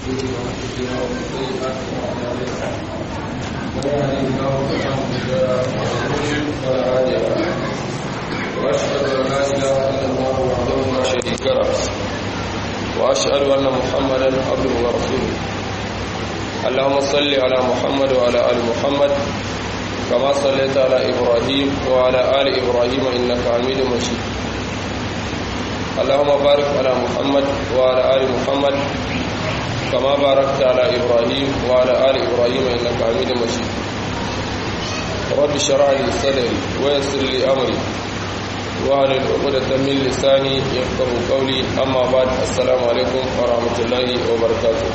أنفسنا ومن سيئات أعمالنا من يهده الله فلا مضل له ومن يضلل فلا هادي له وأشهد أن لا إله إلا الله وحده لا شريك له وأشهد أن محمدا عبده ورسوله اللهم صل على محمد وعلى آل محمد كما صليت على إبراهيم وعلى آل إبراهيم إنك حميد مجيد اللهم بارك على محمد وعلى آل محمد كما باركت على إبراهيم وعلى آل إبراهيم إنك حميد مجيد رب اشرح لي صدري ويسر لي أمري وعلى عقدة من لساني يفقه قولي أما بعد السلام عليكم ورحمة الله وبركاته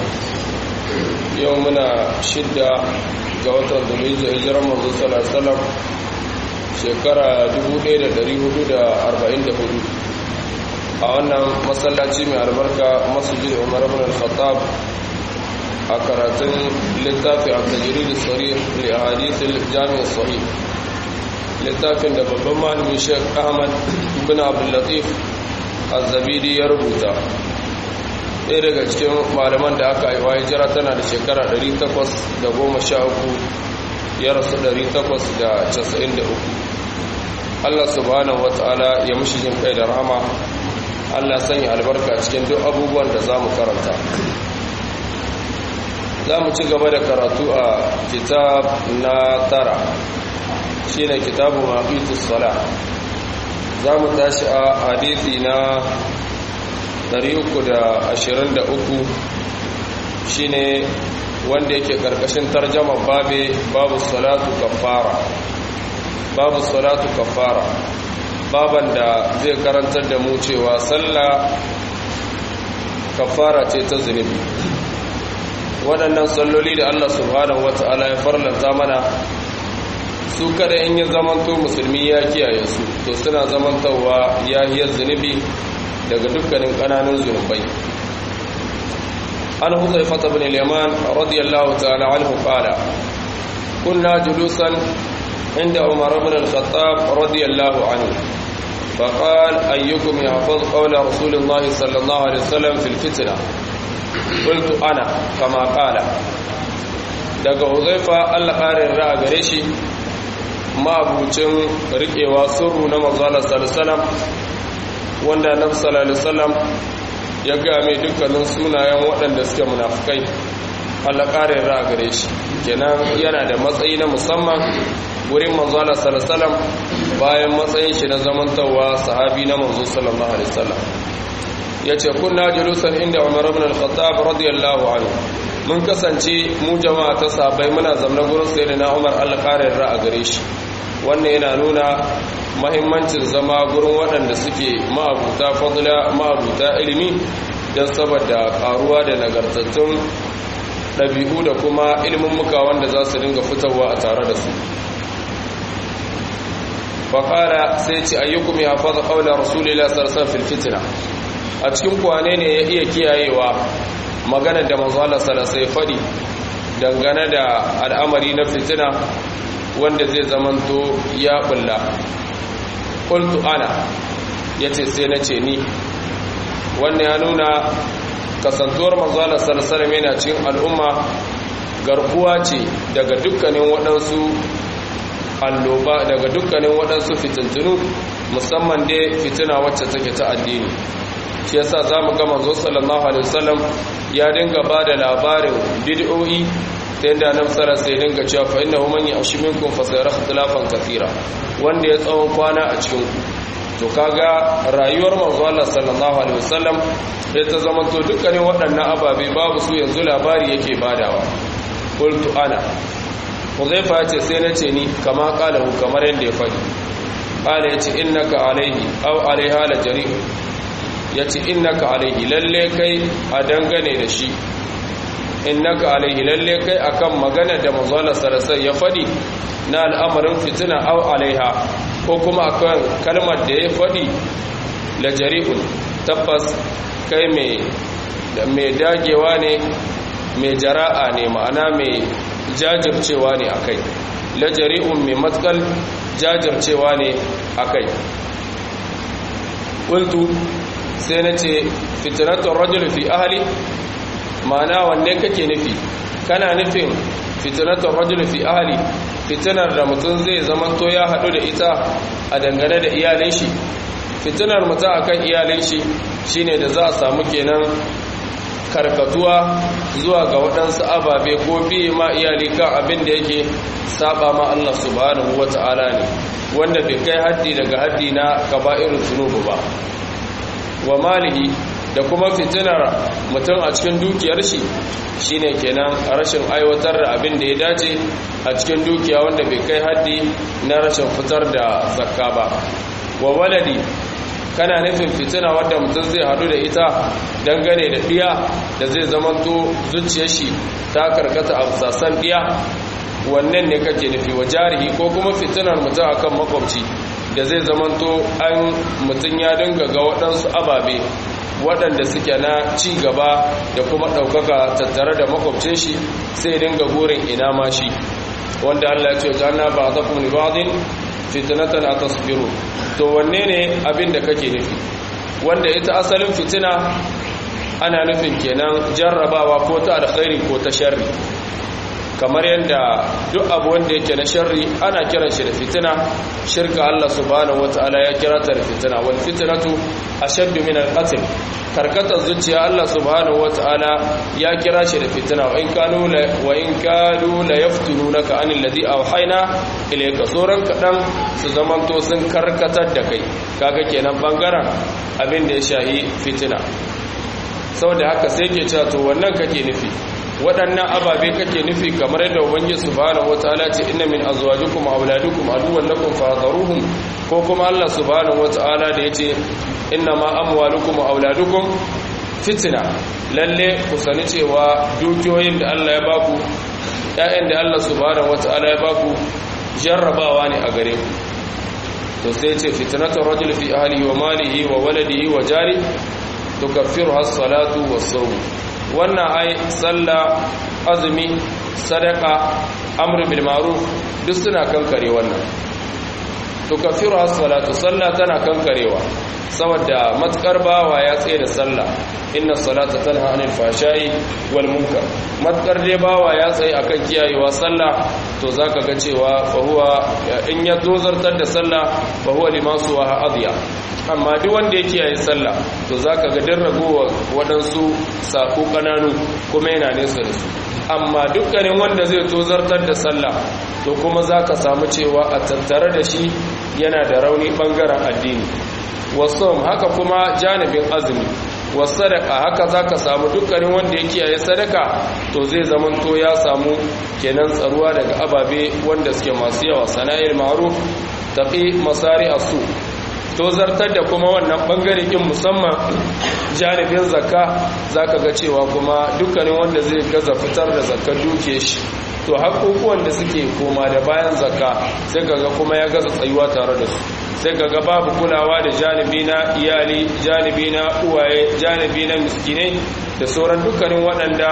يومنا شدة ga watan zulhijja hijiran manzo sallallahu alaihi wasallam shekara 1444 a wannan masallaci mai albarka masjid Umar ibn al-Khattab a karatun littafi at-tajrid as-sarih li ahadith al-jami' as-sahih littafin da babban malamin Sheikh Ahmad ibn Abdul Latif az-Zabidi ya rubuta ɗaya daga cikin malaman da aka haifa hijira tana da shekara 813 ya rasu 893 Allah subhanahu wata'ala ya mushi jin kai da rahama Allah sanya albarka cikin duk abubuwan da za mu karanta za mu ci gaba da karatu a kitab na tara shi ne kitabu mafitus sala za mu tashi a hadithi na 323 shine wanda yake karkashin tarjama babe babu salatu kafara babu salatu kafara baban da zai karantar da mu cewa sallah kafara ce ta zunubi waɗannan salloli da Allah subhanahu wata'ala ya farlanta mana su kada in yi zamanto musulmi ya kiyaye su to suna zamantowa yahiyar zunubi daga dukkanin ƙananan zunubai an huzaifata bin al-yaman radiyallahu ta'ala anhu qala kunna julusan inda umar ibn al-khattab radiyallahu anhu فقال أيكم يحفظ قول رسول الله صلى الله عليه وسلم في الفتنة قلت أنا كما قال daga huzaifa Allah ƙarin ra'a gare shi ma'abucin riƙewa sirru na manzala sallallahu wanda annabi sallallahu alaihi wasallam ya ga mai dukkanin sunayen waɗanda suke munafikai Allah ƙarin ra gare shi kenan yana da matsayi na musamman wurin manzo Allah sallallahu alaihi wasallam bayan matsayin shi na zamantawa sahabi na manzo sallallahu alaihi wasallam yace kunna julusan inda Umar ibn al-Khattab radiyallahu anhu mun kasance mu jama'a ta sahabbai muna zamna gurin sayyidina Umar Allah ƙarin ra gare shi wannan yana nuna mahimmancin zama gurin waɗanda suke ma'abuta fadla ma'abuta ilimi don saboda ƙaruwa da nagartattun ɗabi'u da kuma ilimin muka wanda za su dinga fitowa a tare da su faƙara sai ce ayyukum ya faɗa ƙaunar rasulila sarsan filfitina a cikin kwane ne ya iya kiyayewa magana da manzala salasai faɗi dangane da al'amari na fitina wanda zai zamanto ya bulla qultu ana yace sai nace ni wannan ya nuna kasantuwar manzo Allah sallallahu alaihi yana cikin al'umma garkuwa ce daga dukkanin waɗansu alloba daga dukkanin waɗansu fitintunu musamman dai fitina wacce take ta addini shi yasa zamu ga manzo sallallahu alaihi wasallam ya dinga bada labarin bid'o'i ta yadda nan tsara sai dinga cewa fa inna man yashi minkum fa sayara ikhtilafan kathira wanda ya tsawon kwana a cikin ku to kaga rayuwar manzo Allah sallallahu alaihi wasallam sai ta zama to dukkanin waɗannan ababe babu su yanzu labari yake badawa qultu ana Huzaifa ya ce sai na ce ni kama kalahu kamar yadda ya faɗi qala yace innaka alaihi aw alaiha la jari yace innaka alaihi lalle kai a dangane da shi innaka alaihi lalle kai akan magana da manzala sarasai ya fadi na al'amarin fitina au alaiha ko kuma akan kalmar da ya fadi la jari'un tabbas kai mai mai dagewa ne mai jara'a ne ma'ana mai jajircewa ne akai la jari'un mai matkal jajircewa ne akai qultu sai nace fitnatu rajul fi ahli ma'ana wanne kake nufi kana nufin fitnatul rajul fi ahli fitinar da mutum zai zamanto ya haɗu da ita a dangane da iyalin shi fitinar mutum akan iyalin shi shine da za a samu kenan karkatuwa zuwa ga waɗansu ababe ko biye ma iyali kan abin da yake saba ma Allah subhanahu wata'ala ne wanda bai kai haddi daga haddi na kaba'irul zunubu ba wa malihi da kuma fitinar mutum a cikin dukiyar shi shine kenan rashin aiwatar da abin da ya dace a cikin dukiya wanda bai kai haddi na rashin fitar da zakka ba wa waladi kana nufin fitina wadda mutum zai hadu da ita dangane da ɗiya da zai zamanto zuciyar shi ta karkata a sassan ɗiya wannan ne kake nufi wa jarihi ko kuma fitinar mutum akan makwabci da zai zamanto an mutum ya dinga ga waɗansu ababe waɗanda suke na ci gaba da kuma ɗaukaka tattare da makwabcin shi sai dinga burin ina ma shi wanda Allah ya ce janna ba ta kuma libadin fitnatan atasbiru to wanne ne abin da kake nufi wanda ita asalin fitina ana nufin kenan jarrabawa ko ta alkhairi ko ta sharri kamar yadda duk abu wanda yake na sharri ana kiran shi da fitina shirka Allah subhanahu wataala ya kira ta da fitina wal fitnatu ashaddu min al-qatl karkatar zuciya Allah subhanahu wataala ya kira shi da fitina wa in kanu la wa in kanu la yaftununaka an alladhi awhayna ilayka soran kadan su zamanto sun karkatar da kai kaga kenan bangaren abin da ya shahi fitina saboda haka sai ke cewa to wannan kake nufi waɗannan ababe kake nufi kamar yadda ubangiji subhanahu wataala ce inna min azwajikum wa auladukum aduwwan lakum fahdaruhum ko kuma Allah subhanahu wataala da yace inna ma amwalukum wa auladukum fitna lalle ku sani cewa dukiyoyin da Allah ya baku ƴaƴan da Allah subhanahu wataala ya baku jarrabawa ne a gare ku to sai ce fitnatur rajul fi ahlihi wa malihi wa waladihi wa jari tukaffiruha as-salatu was-sawm wannan ai sallah azumi sadaka amr bil ma'ruf duk suna kankare wannan to kafiru as-salatu sallah tana kankarewa saboda matkar bawa ya tsaye da sallah inna salata tanha anil fashai wal munkar matkar dai bawa ya tsaye akan kiyayewa sallah to zaka ga cewa fa huwa in ya dozartar da sallah fa huwa limasu wa adiya amma duk wanda ya kiyaye sallah to zaka ga din ragowa waɗansu sako kananu kuma yana nesa da su amma dukkanin wanda zai tozartar da sallah to kuma zaka samu cewa a tattare da shi yana da rauni bangaren addini wasom haka kuma janibin azumi wasadaka haka zaka samu dukkanin wanda ya kiyaye sadaka to zai zamanto ya samu kenan tsaruwa daga ababe wanda suke masu yawa sana'il ma'ruf taqi masari asu to zartar da kuma wannan bangare din musamman janibin zakka zaka ga cewa kuma dukkanin wanda zai gaza fitar da zakkar duke shi to haƙoƙuwan da suke koma da bayan zakka sai kaga kuma ya gaza tsayuwa tare da su sai kaga babu kulawa da janibi na iyali janibi na uwaye janibi na miskinai da sauran dukkanin waɗanda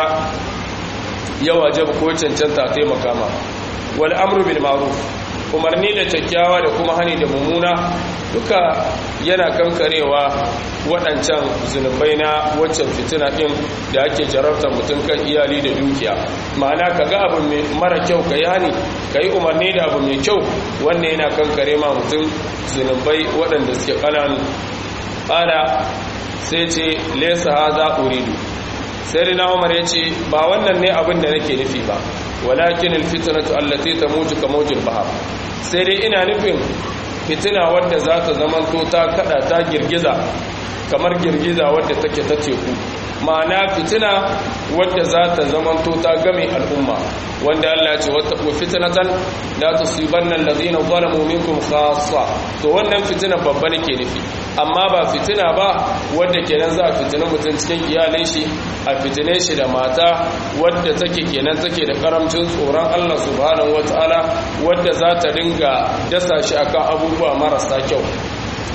ya wajaba ko cancanta taimaka ma wal amru bil ma'ruf umarni da kyakkyawa da kuma hani da mummuna duka yana kankarewa waɗancan zunubai na waccan fitina ɗin da ake jarabtar mutum kan iyali da dukiya ma'ana ka ga abu mara kyau ka yi hani ka yi umarni da abu mai kyau wannan yana kankare ma mutum zunubai waɗanda suke ƙananu ƙala sai ce lesa haza uridu sai na umar ya ce ba wannan ne abin da nake nufi ba walakin alfitnatu allati tamutu kamawjil bahar sai dai ina nufin fitina wadda za ta zamanto ta kada ta girgiza kamar girgiza wadda take ta teku ma'ana fitina wadda za ta zamanto ta game al'umma wanda Allah ya ce wattaqu fitnatan la tusibanna alladhina zalamu minkum khassa to wannan fitina babba nake nufi amma ba fitina ba wadda kenan za a fitina mutum cikin iyalai shi a fitine shi da mata wadda take kenan take da karamcin tsoron Allah subhanahu wataala wadda za ta dinga dasa shi akan abubuwa marasa kyau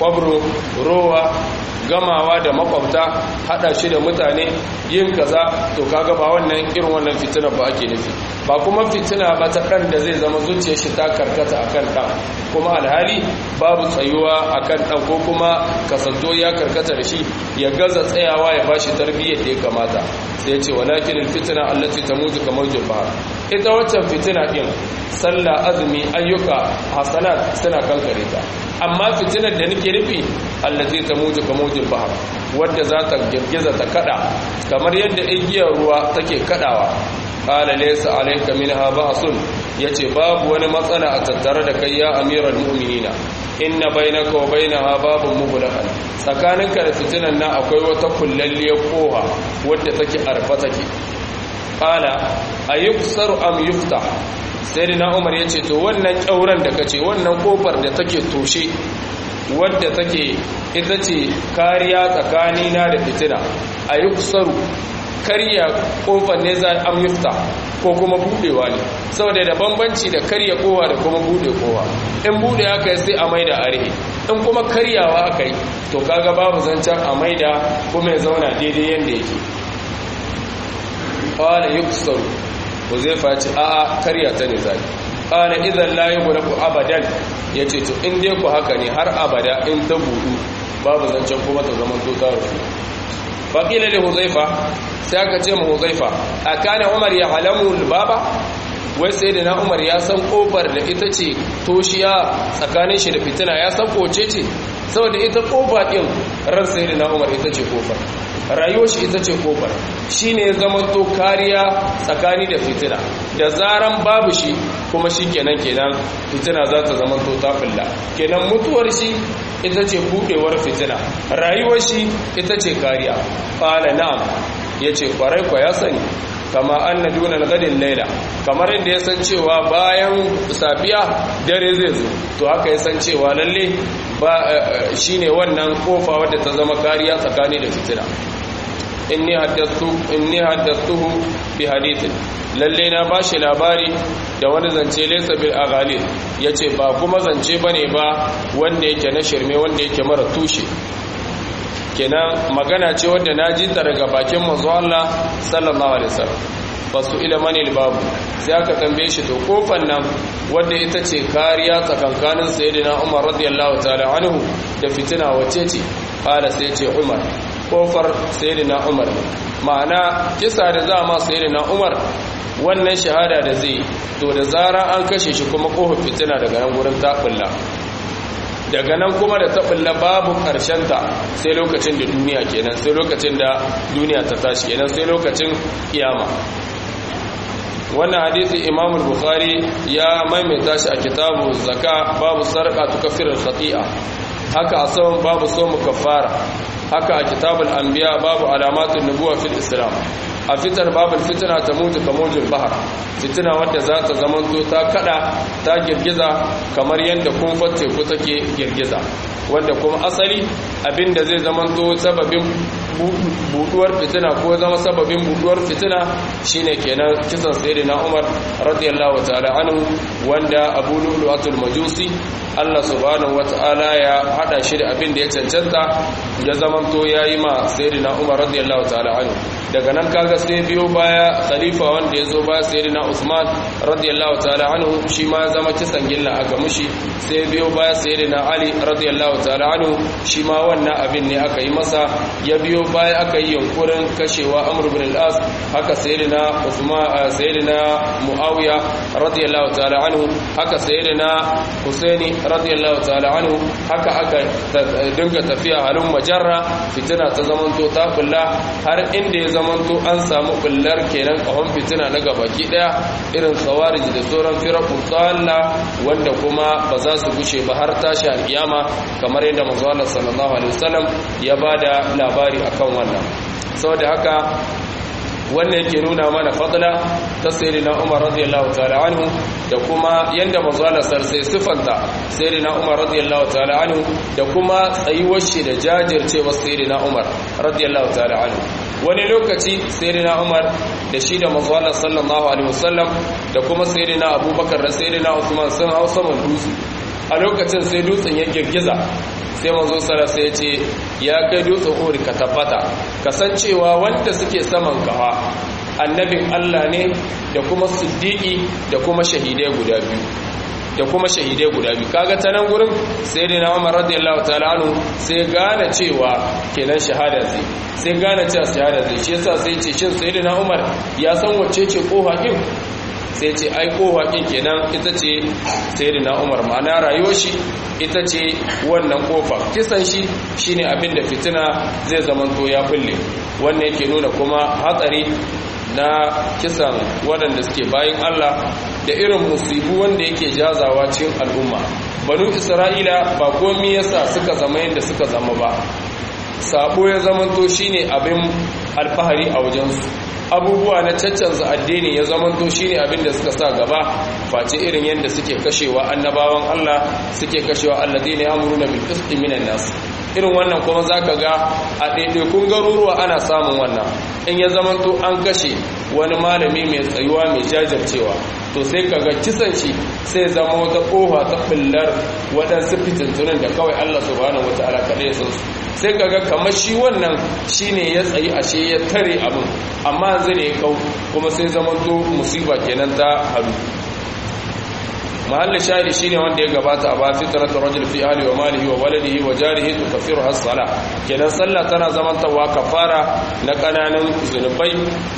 kwabro rowa gamawa da makwabta hada shi da mutane yin kaza to kaga ba wannan irin wannan fitina ba ake nufi ba kuma fitina ba ta dan da zai zama zuciyar shi ta karkata akan dan kuma alhali babu tsayuwa akan dan ko kuma kasanto ya karkata da shi ya gaza tsayawa ya bashi tarbiyyar da ya kamata sai ya ce walakin alfitna allati tamutu kamar bahr ita waccan fitina din sallah azumi ayyuka hasanat suna kankare ta amma fitinar da nake nufi allati tamutu kamar bahr wadda za ta girgiza ta kada kamar yadda igiyar ruwa take kadawa qala laysa alayka minha ba'sun yace babu wani matsala a tattare da kai ya amiral mu'minina inna bainaka wa bainaha babun mughlaqan tsakaninka da fitinan nan akwai wata kullalliyar koha wadda take arfa take qala ayuksaru am yuftah sai na umar yace to wannan kyauran da kace wannan kofar da take toshe wadda take ita ce kariya tsakanina da fitina ayuksaru karya kofar ne za am yufta ko kuma budewa ne saboda da bambanci da karya kowa da kuma bude kowa in bude aka yi sai a maida a rihe in kuma karyawa aka yi to kaga babu zancen a maida kuma ya zauna daidai yadda yake qala yuksaru Huzaifa ya ce a'a karya ta ne zai qala idan la yughlaqu abadan yace to in dai ku haka ne har abada in ta budu babu zancen kuma ta zaman to ta rufu faqila li Huzaifa sai aka ce mu Huzaifa akana Umar ya alamu baba wai sai da na Umar ya san kofar da ita ce toshiya tsakanin shi da fitina ya san koce ce saboda ita kofa din ran sai da na Umar ita ce kofar rayuwar shi ita ce kofar shi ne zama to kariya tsakani da fitina da zaran babu shi kuma shi kenan kenan fitina za ta zama to tafulla kenan mutuwar shi ita ce buɗewar fitina rayuwar shi ita ce kariya ƙala na'am ya ce kwarai kwa ya sani kama an na duna gadin laila kamar yadda ya san cewa bayan safiya dare zai zo to haka ya san cewa lalle ba shine wannan kofa wadda ta zama kariya tsakani da fitina inni haddathu inni haddathuhu bi hadithin lalle na bashi labari da wani zance laysa bil aghali yace ba kuma zance bane ba wanda yake na shirme wanda yake mara tushe kenan magana ce wadda na ji ta daga bakin manzo Allah sallallahu alaihi wasallam basu ila manil babu sai aka tambaye shi to kofan nan wadda ita ce kariya tsakankanin sayyidina Umar radiyallahu ta'ala anhu da fitina wace ce qala sai ce Umar kofar sayyidina Umar ma'ana kisa da za ma sayyidina Umar wannan shahada da zai to da zara an kashe shi kuma kofar fitina daga nan gurin takulla daga nan kuma da taɓulla babu ta sai lokacin da duniya kenan sai lokacin da duniya ta tashi kenan sai lokacin kiyama wannan hadisi imam bukhari ya maimaita shi a kitabu zaka babu sarqa tukaffiru khati'a haka a saman babu somu kafara haka a kitabul anbiya babu alamatun nubuwa fil islam a fitar babul fitina ta mutu kamojin bahar fitina wadda za ta zamanto ta kada ta girgiza kamar yadda kumfar teku take girgiza wanda kuma asali abinda zai zamanto sababin buduwar fitina ko zama sababin buduwar fitina shine kenan kisan sayyidina Umar radiyallahu ta'ala anhu wanda Abu Lu'lu'atul Majusi Allah subhanahu wata'ala ya hada shi da abin da ya cancanta ya zamanto yayi ma sayyidina Umar radiyallahu ta'ala anhu daga nan kaga sai biyo baya khalifa wanda ya zo ba sayyidina Usman radiyallahu ta'ala anhu shi ma zama kisan gilla aka mushi sai biyo baya sayyidina Ali radiyallahu ta'ala anhu shi ma wannan abin ne aka yi masa ya biyo baya aka yi yunkurin kashewa Amr ibn al-As haka sayyidina Usman sayyidina Muawiya radiyallahu ta'ala anhu haka sayyidina Husaini radiyallahu ta'ala anhu haka aka dinga tafiya halin majarra fitina ta zamanto ta bulla har inda ya zamanto an samu bullar kenan kahon fitina na gabaki daya irin khawarij da sauran firaqu tsalla wanda kuma ba za su gushe ba har tashi alkiyama kamar yadda manzo Allah sallallahu alaihi wasallam ya bada labari akan wannan saboda haka wannan yake nuna mana fadla ta sayyidina Umar radiyallahu ta'ala anhu da kuma yanda manzo Allah sai sifanta sayyidina Umar radiyallahu ta'ala anhu da kuma tsayuwar shi da jajircewar sayyidina Umar radiyallahu ta'ala anhu wani lokaci sayyidina Umar da shi da manzo Allah sallallahu alaihi wasallam da kuma sayyidina Abubakar da sayyidina Usman sun hau saman dutse a lokacin sai dutsen ya girgiza sai manzo sara sai ya ce ya kai dutsen uhud ka tabbata kasancewa wanda suke saman kafa annabin Allah ne da kuma siddiqi da kuma shahidai guda biyu da kuma shahidai guda biyu kaga ta nan gurin sai dai na Umar radiyallahu ta'ala anhu sai gane cewa kenan shahada zai sai gane cewa shahada zai shi yasa sai ce shin sai dai na Umar ya san wacce ce koha din sai ce ai koha din kenan ita ce sai dai na Umar ma'ana rayuwar shi ita ce wannan kofa kisan shi shine abin da fitina zai zamanto ya fulle wannan yake nuna kuma hatsari na kisan waɗanda suke bayan Allah da irin musibu wanda yake jazawa cikin al'umma banu isra'ila ba komi yasa suka zama yadda suka zama ba sabo ya zamanto shine abin alfahari a wajensu abubuwa na caccanza addini ya zamanto shine abin da suka sa gaba face irin yadda suke kashewa annabawan Allah suke kashewa alladina ya'muruna bil qisti minan nas irin wannan kuma zaka ga a ɗaiɗaikun garuruwa ana samun wannan in ya zamanto an kashe wani malami mai tsayuwa mai jajircewa to sai kaga kisan shi sai zama wata ƙofa ta ɓullar waɗansu fitintunan da kawai Allah subhanahu wataala kaɗai ya san su sai kaga kamar shi wannan shine ya tsayi ashe ya tare abin amma zai ne kau kuma sai zamanto musiba kenan ta hadu mahallin shahidi shine wanda ya gabata a ba fitratu rajul fi ahli wa malihi wa waladihi wa jarihi tukaffiru as-salah kenan sallah tana zamantawa kafara na kananan zunubai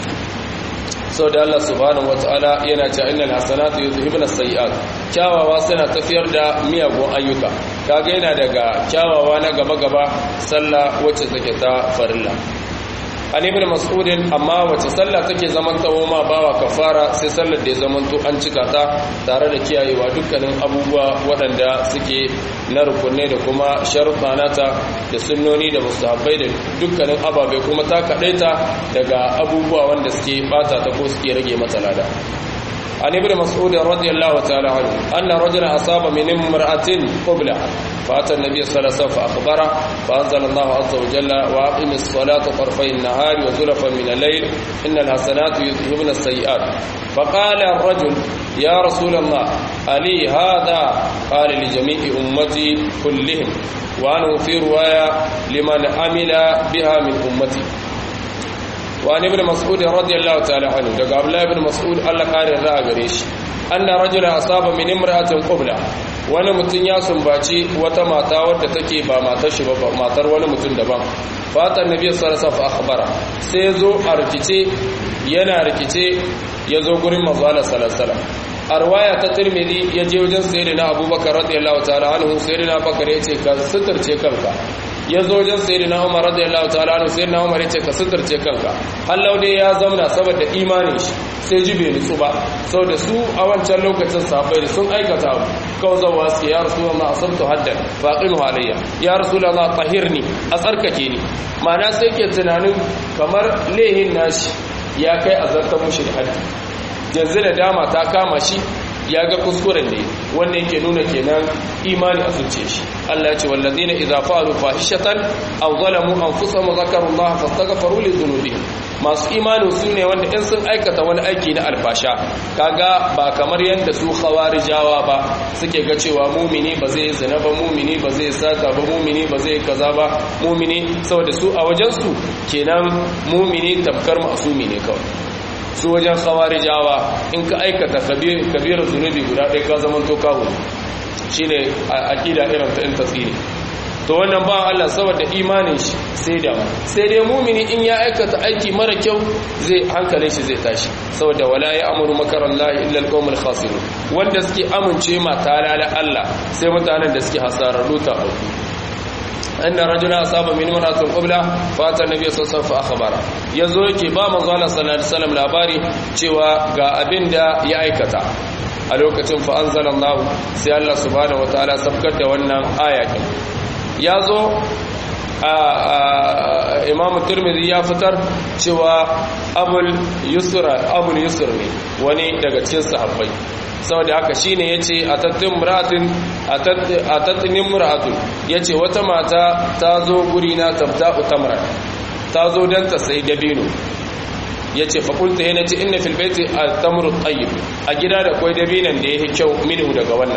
sau da Allah subhanahu wata'ala yana cewa innal hasanatu yuzhibuna as-sayyi'at kyawawa suna tafiyar da miyagun ayyuka kaga yana daga kyawawa na gaba gaba sallah wacce take ta farilla an ibn mas'ud amma wace sallah take zaman tawo ma bawa kafara sai sallar da ya zamanto an cika ta tare da kiyayewa dukkanin abubuwa waɗanda suke na rukunne da kuma sharuɗa nata da sunnoni da mustahabbai da dukkanin ababai kuma ta kaɗaita daga abubuwa wanda suke bata ta ko suke rage mata lada عن ابن مسعود رضي الله تعالى عنه أن رجلا أصاب من امرأة قبلة فأتى النبي صلى الله عليه وسلم فأخبره فأنزل الله عز وجل وأقم الصلاة طرفي النهار وزلفا من الليل إن الحسنات يذهبن السيئات فقال الرجل يا رسول الله ألي هذا قال لجميع أمتي كلهم وأنه في رواية لمن عمل بها من أمتي وعن ابن مسعود رضي الله تعالى عنه دغ عبد الله بن مسعود الله قال را gare shi anna rajula asaba min imra'atin qubla wani mutun ya sumbaci wata mata wadda take ba matar shi ba matar wani mutun daban fata annabi sallallahu alaihi wasallam akhbara sai zo a rikice yana rikice yazo gurin manzo Allah sallallahu alaihi wasallam a riwaya ta Tirmidhi yaje wajen sayyidina Abubakar radiyallahu ta'ala anhu sayyidina Bakar yace ka suturce kanka ya zo wajen sayyidina Umar radiyallahu ta'ala anhu sayyidina Umar yace ka suturce kanka Allah dai ya zauna saboda imanin shi sai ji bai nutsu ba saboda su a wancan lokacin sahabbai da sun aikata abu kawai zawa su ya rasulullah asabtu haddan faqimu alayya ya rasulullah tahirni a tsarkake ni ma'ana sai ke tunanin kamar lehin nashi ya kai azartar mushi da haddi yanzu da dama ta kama shi ya ga kuskuren ne wannan yake nuna kenan imani a zuciya shi Allah ya ce wallazina idza fa'alu fahishatan aw zalamu anfusahum zakarullaha fastaghfiru li dhunubihim masu imani su ne wanda in sun aikata wani aiki na alfasha kaga ba kamar yadda su khawarijawa ba suke ga cewa mumini ba zai zina ba mumini ba zai sata ba mumini ba zai kaza ba mumini saboda su a wajen su kenan mumini tamkar masumi ne kawai su wajen khawarijawa in ka aikata kabirar zunubi guda ɗaya ka zama to kawo shi ne a aƙida irin ta in tasiri to wannan ba Allah saboda imanin shi sai da sai dai mumini in ya aikata aiki mara kyau zai hankalin shi zai tashi saboda wala ya amuru makarar lahi illa alqawmul khasirun wanda suke amince ma talala Allah sai mutanen da suke hasararru ta auku أن رجلا أصاب من امرأة قبلة فأتى النبي صلى الله عليه وسلم فأخبره يزو yake ba manzo Allah sallallahu alaihi wasallam labari cewa ga abin da ya aikata a lokacin fa anzalallahu sai Allah subhanahu wataala sabkar da wannan aya din yazo a Imam Tirmidhi ya fitar cewa Abul Yusra Abul Yusr ne wani daga cikin sahabbai saboda haka shine yace atattin muratin atattin muratun yace wata mata ta zo guri na tabta'u tamra ta zo dan ta sai dabino yace fa qultu yana ce inna fil baiti at-tamru at-tayyib a gida da koi dabinan da yake kyau minhu daga wannan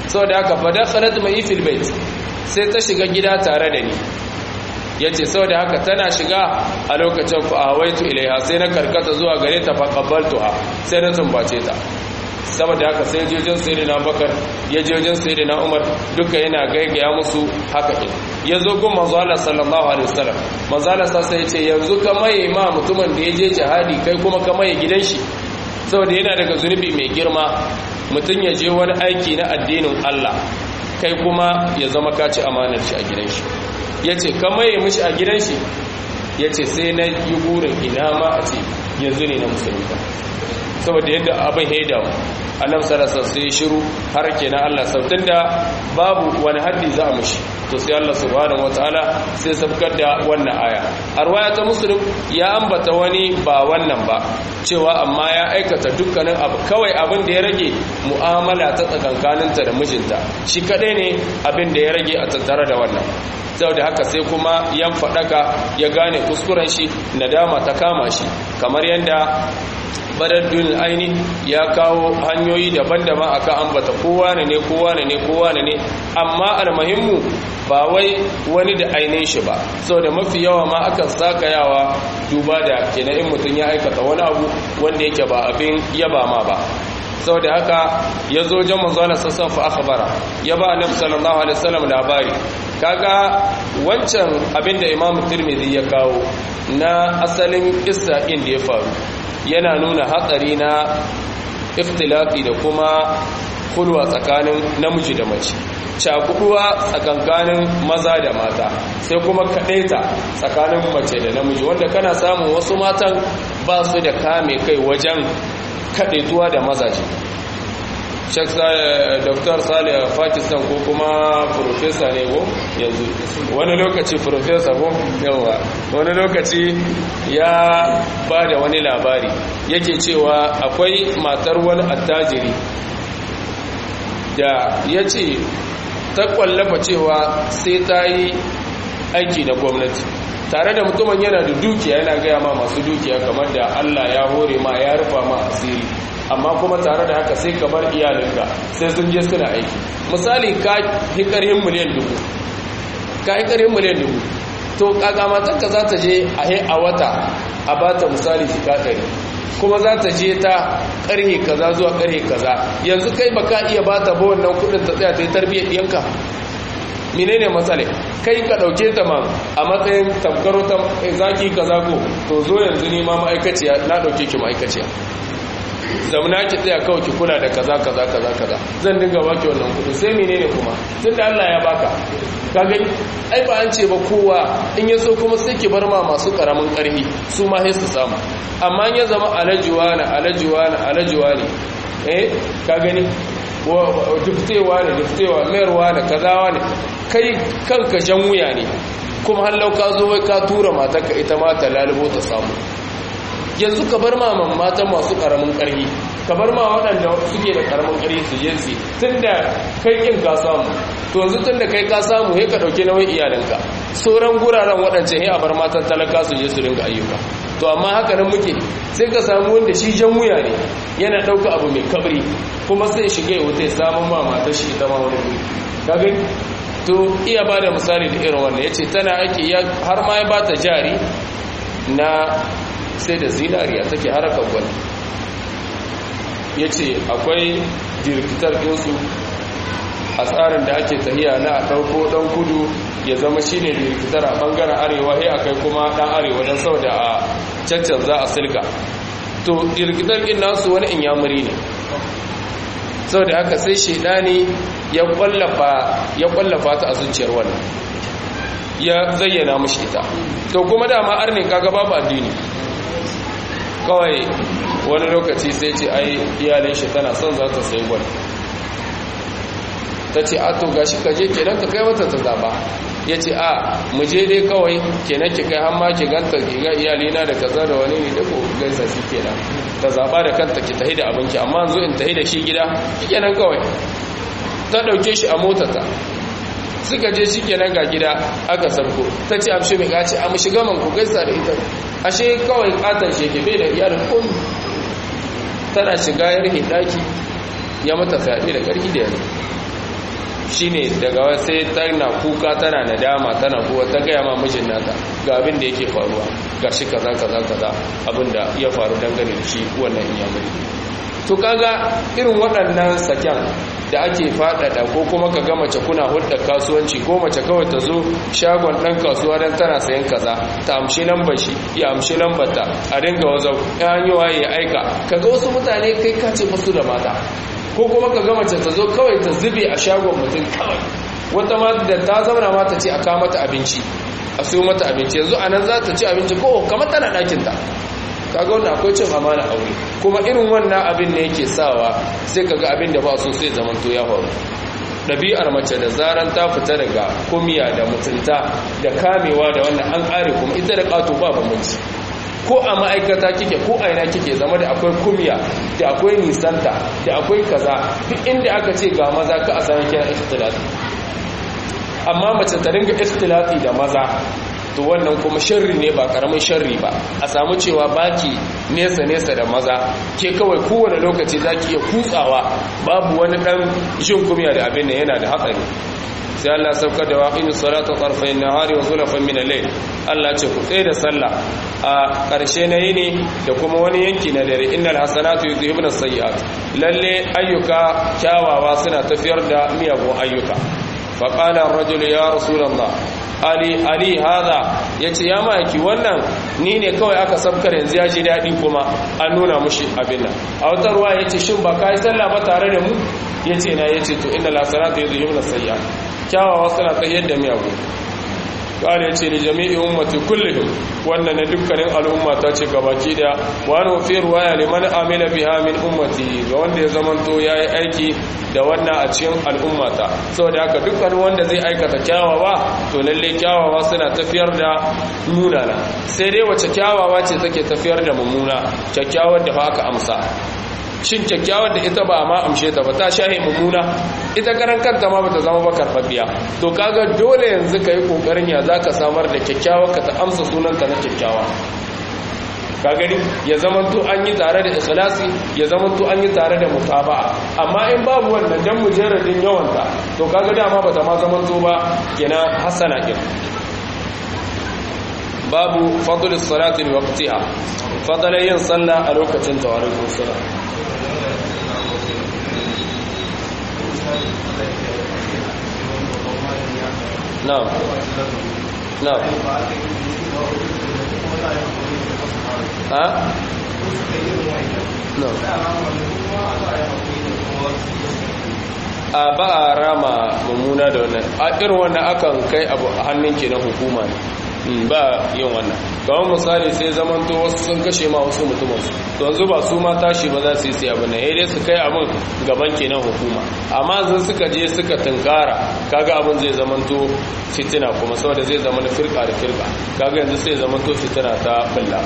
saboda haka fa dakhalat mai fil bait sai ta shiga gida tare da ni yace saboda haka tana shiga a lokacin fa awaitu ilaiha sai na karkata zuwa gare ta fa qabbaltuha sai na tumbace ta saboda haka sai jojin sayyidina bakar ya jojin sayyidina umar duka yana gaigaya musu haka ke ya zo gun manzo Allah sallallahu alaihi wasallam manzo Allah sai ya ce yanzu ka maye ma mutumin da ya je jihadi kai kuma ka maye gidan shi saboda yana daga zunubi mai girma mutum ya je wani aiki na addinin Allah kai kuma ya zama ka ci amanar shi a gidan shi yace ka maye mishi a gidan shi yace sai na yi burin ina ma a ce yanzu ne na musulunta saboda yadda abin ya damu annab sarasa sai shiru har kenan Allah sautin da babu wani haddi za a mushi to sai Allah subhanahu wataala sai sabkar da wannan aya arwaya ta muslim ya ambata wani ba wannan ba cewa amma ya aikata dukkanin abu kawai abin da ya rage mu'amala ta tsakankaninta da mijinta shi kadai ne abin da ya rage a tattare da wannan saboda haka sai kuma yan fadaka ya gane kuskuren shi nadama ta kama shi kamar yadda badaddun aini ya kawo hanyoyi daban-daban aka ambata kowa ne ne kowa ne ne kowa ne ne amma almuhimmu ba wai wani da ainihin shi ba saboda mafi yawa ma akan saka yawa duba da kenan in mutum ya aikata wani abu wanda yake ba abin yaba ma ba saboda haka ya zo jan manzana sassan fa akhbara ya ba annabi sallallahu alaihi wasallam labari kaga wancan abin da imamu tirmidhi ya kawo na asalin kissa din da ya faru yana nuna hatsari na ikhtilafi da kuma kulwa tsakanin namiji da mace cakuduwa tsakankanin maza da mata sai kuma kadaita tsakanin mace da namiji wanda kana samun wasu matan ba su da kame kai wajen kadaituwa da mazaje Sheikh Dr. Salih Pakistan ko kuma professor ne ko yanzu wani lokaci professor ko yawa wani lokaci ya ba da wani labari yake cewa akwai matar wani attajiri da ya ce ta kwallafa cewa sai ta yi aiki na gwamnati tare da mutumin yana da dukiya yana gaya ma masu dukiya kamar da Allah ya hore ma ya rufa ma asiri amma kuma tare da haka sai ka bar iyalinka sai sun je suna aiki misali ka yi karhin miliyan dubu ka yi karhin miliyan dubu to kakamatanka za ta je a he a wata a ba ta misali jika ɗari kuma za ta je ta ƙarhe kaza zuwa ƙarhe kaza yanzu kai ba ka iya ba ta ba wannan kudin ta tsaya ta yi tarbiyyar ɗiyanka menene matsala kai ka ɗauke ta ma a matsayin tamkaro ta zaki kaza ko to zo yanzu ne ma ma'aikaciya na ɗauke ki ma'aikaciya zamana ki tsaya kawai ki kula da kaza kaza kaza kaza zan dinga baki wannan kudi sai menene kuma tunda Allah ya baka ka gani ai ba an ce ba kowa in yaso kuma sai ki bar ma masu karamin karfi su ma sai su samu amma in ya zama alajuwa na alajuwa na alajuwa ne eh ka gani duftewa ne duftewa mayarwa ne kazawa ne kai kanka jan wuya ne kuma hallau ka zo wai ka tura matarka ita ma ta lalubo ta samu yanzu ka bar ma matan masu karamin ƙarfi ka bar ma waɗanda suke da karamin ƙarfi su je su tunda kai kin ka samu to yanzu tunda kai ka samu sai ka dauke nauyin iyalinka sauran guraren waɗancan sai a bar matan talaka su je su dinga ayyuka to amma haka nan muke sai ka samu wanda shi jan wuya ne yana ɗauka abu mai kabri kuma sai shiga ya wuta ya samu ma matar shi ita ma wani wuri ka gani to iya ba da misali da irin wannan ya ce tana aiki har ma ya ba ta jari na sai da zinariya take harakar gwani ya ce akwai jirgitar ɗinsu a tsarin da ake tahiya na a ɗauko ɗan kudu ya zama shi ne jirgitar a ɓangaren arewa ya a kai kuma ɗan arewa don sau da a cancan za a silka to jirgitar ɗin nasu wani inyamuri ne sau da haka sai shaidani ya ƙwallafa ta a zuciyar wannan ya zayyana mashi ita to kuma dama arnin kaga babu addini kawai wani lokaci sai ce ai iyalin shi tana son za ta sai gwal ta ce a to gashi ka je kenan ka kai wata ta zaba ya ce a mu je dai kawai kenan ki kai hamma ki ganta ki ga iyalina da kaza da wani ne da ko gaisa shi kenan ta zaba da kanta ki tahi da abinki amma yanzu in tahi da shi gida kenan kawai ta dauke shi a motarta suka je shi kenan ga gida aka sarko ta ce amshi mai gaci a shiga man ku gaisa da ita ashe kawai katon sheke bai da iyalin komi tana shiga ya rihe daki ya mata fyaɗe da ƙarfi da yanzu shine daga sai tana kuka tana nadama tana kuwa ta gaya ma mijin nata ga abin da yake faruwa ga shi kaza kaza kaza abin da ya faru dangane da shi wannan iyamuri to kaga irin waɗannan saken da ake faɗaɗa ko kuma ka ga mace kuna hulɗar kasuwanci ko mace kawai ta zo shagon ɗan kasuwa don tana sayan kaza ta amshi lambar shi ya amshi lambar ta a dinga wazau ya hanyi waye ya aika kaga wasu mutane kai kace musu da mata ko kuma ka ga mace ta zo kawai ta zube a shagon mutum kawai wata ma da ta zauna ma ta ce a kawo mata abinci a siyo mata abinci yanzu a nan za ta ci abinci ko kamar tana ɗakinta kaga wannan akwai cin amana aure kuma irin wannan abin ne yake sawa sai kaga abin da ba so sai zamanto ya faru ɗabi'ar mace da zaran ta fita daga kumiya da mutunta da kamewa da wannan an ƙare kuma ita da ƙato ba bambanci ko a ma'aikata kike ko a ina kike zama da akwai kumiya da akwai nisanta da akwai kaza duk inda aka ce ga maza ka a sami kira ikhtilati amma mace ta ringa ikhtilati da maza to wannan kuma sharri ne ba karamin sharri ba a samu cewa baki nesa nesa da maza ke kawai kowane lokaci zaki iya kutsawa babu wani dan jin kumiya da abin nan yana da hatsari sai Allah sauka da waqimi salata tarfayn nahari wa zulfan min al-layl Allah ce ku tsaye da sallah a ƙarshe na yini da kuma wani yanki na dare innal hasanatu yudhibuna as-sayyi'at lalle ayyuka kyawawa suna tafiyar da miyagun ayyuka fa qala ar-rajul ya rasulullah ali ali hada yace ya maki wannan ni ne kawai aka sabkar yanzu ya ji dadi kuma an nuna mushi abin nan a wata ruwa yace shin ba kai sallah ba tare da mu yace na yace to innal hasanatu yudhibuna as-sayyi'at kyawawa suna tsayyar da miyagu ƙwari ce da jami'i ummati kullum wannan na dukkanin al'umma ta ce gabaki da wani wafi ruwaya liman amila biha min ummati ga wanda ya zamanto ya yi aiki da wannan a cikin al'ummata saboda haka dukkanin wanda zai aikata kyawawa to lalle kyawawa suna tafiyar da munana sai dai wace kyawawa ce take tafiyar da mummuna kyakkyawar da haka amsa shin kyakkyawar da ita ba ma amshe ta ba ta shahi mummuna ita karan kanta ma bata zama ba karfafiya to kaga dole yanzu ka yi kokarin ya zaka samar da kyakkyawar ka ta amsa sunanta na kyakkyawa ka gani ya zamanto an yi tare da ikhlasi ya zamanto an yi tare da mutaba'a amma in babu wannan dan mujarradin yawanta to kaga dama bata ma zamanto ba kenan hasana kin babu fadlus salati li waqtiha fadlan yin sallah a lokacin tawarin sallah نعم نعم ها a ba a rama mummuna da wannan a irin wannan akan kai abu a hannun ke na hukuma ne ba yin wannan kawai misali sai zaman to wasu sun kashe ma wasu mutumansu to yanzu ba su ma tashi ba za su yi sai abin nan dai su kai abin gaban kenan hukuma amma zan suka je suka tunkara kaga abin zai zaman to fitina kuma saboda zai zama na firka da firka kaga yanzu sai zaman to fitina ta bulla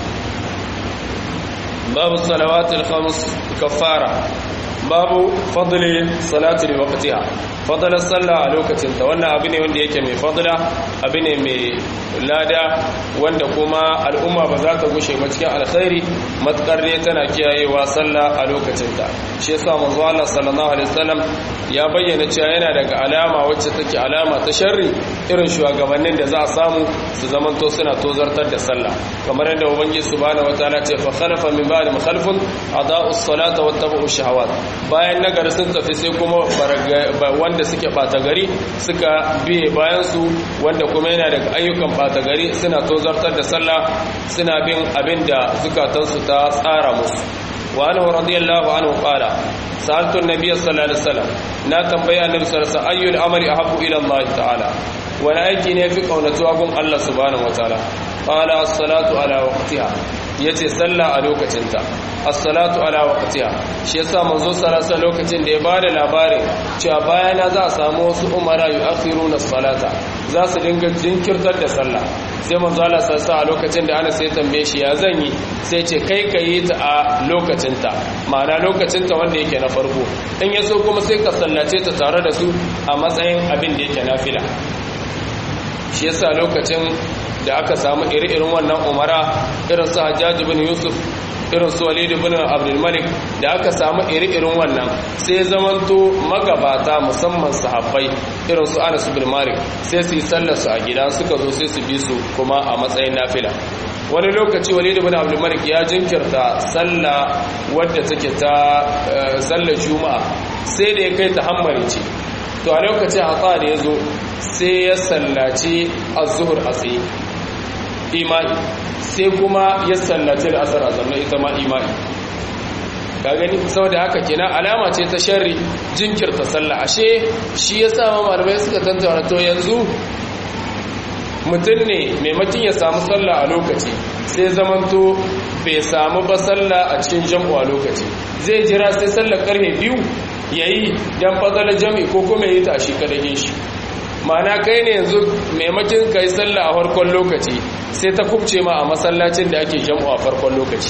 babu salawatul khams kafara babu fadli salati li waqtiha fadlan sallah a lokacin ta wannan abu ne wanda yake mai fadla abu ne mai lada wanda kuma al'umma ba za ta gushe ba cikin alkhairi matkar ne tana kiyayewa sallah a lokacin ta shi yasa manzo Allah sallallahu alaihi wasallam ya bayyana cewa yana daga alama wacce take alama ta sharri irin shugabannin da za a samu su zamanto suna tozartar da sallah kamar yadda ubangiji subhanahu wataala ce fa khalafa min ba'di mukhalifun adaa'u as-salata wattabu'u shahawat bayan nagari sun tafi sai kuma wanda suke bata gari suka biye bayan su wanda kuma yana daga ayyukan bata gari suna tozartar da sallah suna bin abin da zukatansu ta tsara musu wa anhu radiyallahu anhu qala sa'altu an-nabiy sallallahu alaihi wasallam na tambaya annabi sallallahu alaihi wasallam ayyul amali ahabbu ila Allah ta'ala wani aiki ne fi kaunatuwa gun Allah subhanahu wataala qala as-salatu ala waqtiha yace sallah a lokacinta as-salatu ala waqtiha shi yasa manzo sallallahu lokacin da ya bada labarin cewa bayana za a samu wasu umara yu'akhiruna as-salata za su dinga jinkirtar da sallah sai manzo Allah sallallahu a lokacin da ana sai tambaye shi ya zan yi sai ce kai ka yi ta a lokacinta ma'ana lokacinta wanda yake na farko in ya so kuma sai ka sallace ta tare da su a matsayin abin da yake nafila shi yasa lokacin da aka samu iri-irin wannan umara irin su hajjaji bin yusuf irin su walid ibn abdul malik da aka samu iri-irin wannan sai zamanto magabata musamman sahabbai irin su anas ibn malik sai su yi sallar su a gida suka zo sai su bi su kuma a matsayin nafila wani lokaci walid ibn abdul malik ya jinkirta sallah wadda take ta sallar juma'a sai da ya kai ta hammari ce to a lokacin hatsa da ya zo sai ya sallaci az-zuhr a tsaye imani sai kuma ya sallaci al'asar a zannan ita ma imani ka gani saboda haka kenan alama ce ta sharri jinkirta sallah ashe shi ya sa malamai suka tantauna to yanzu mutum ne maimakon ya samu sallah a lokaci sai zamanto bai samu ba sallah a cikin jam'u a lokaci zai jira sai sallar karfe biyu ya yi don fadalar jam'i ko kuma yi ta shi kadagin shi ma'ana kai ne yanzu maimakon ka yi sallah a farkon lokaci sai ta kubce ma a masallacin da ake jam'u a farkon lokaci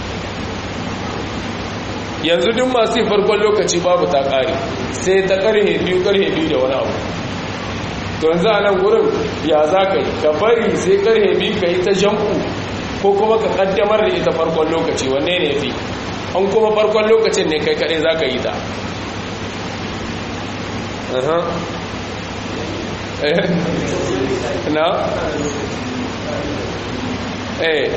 yanzu duk masu yi farkon lokaci babu ta ƙare sai ta ƙarhe biyu ƙarhe biyu da wani abu to yanzu a nan gurin ya za ka yi ka bari sai ƙarhe biyu ka yi ta jam'u ko kuma ka ƙaddamar da ita farkon lokaci wanne ne fi an kuma farkon lokacin ne kai kaɗai za ka yi ta na? eh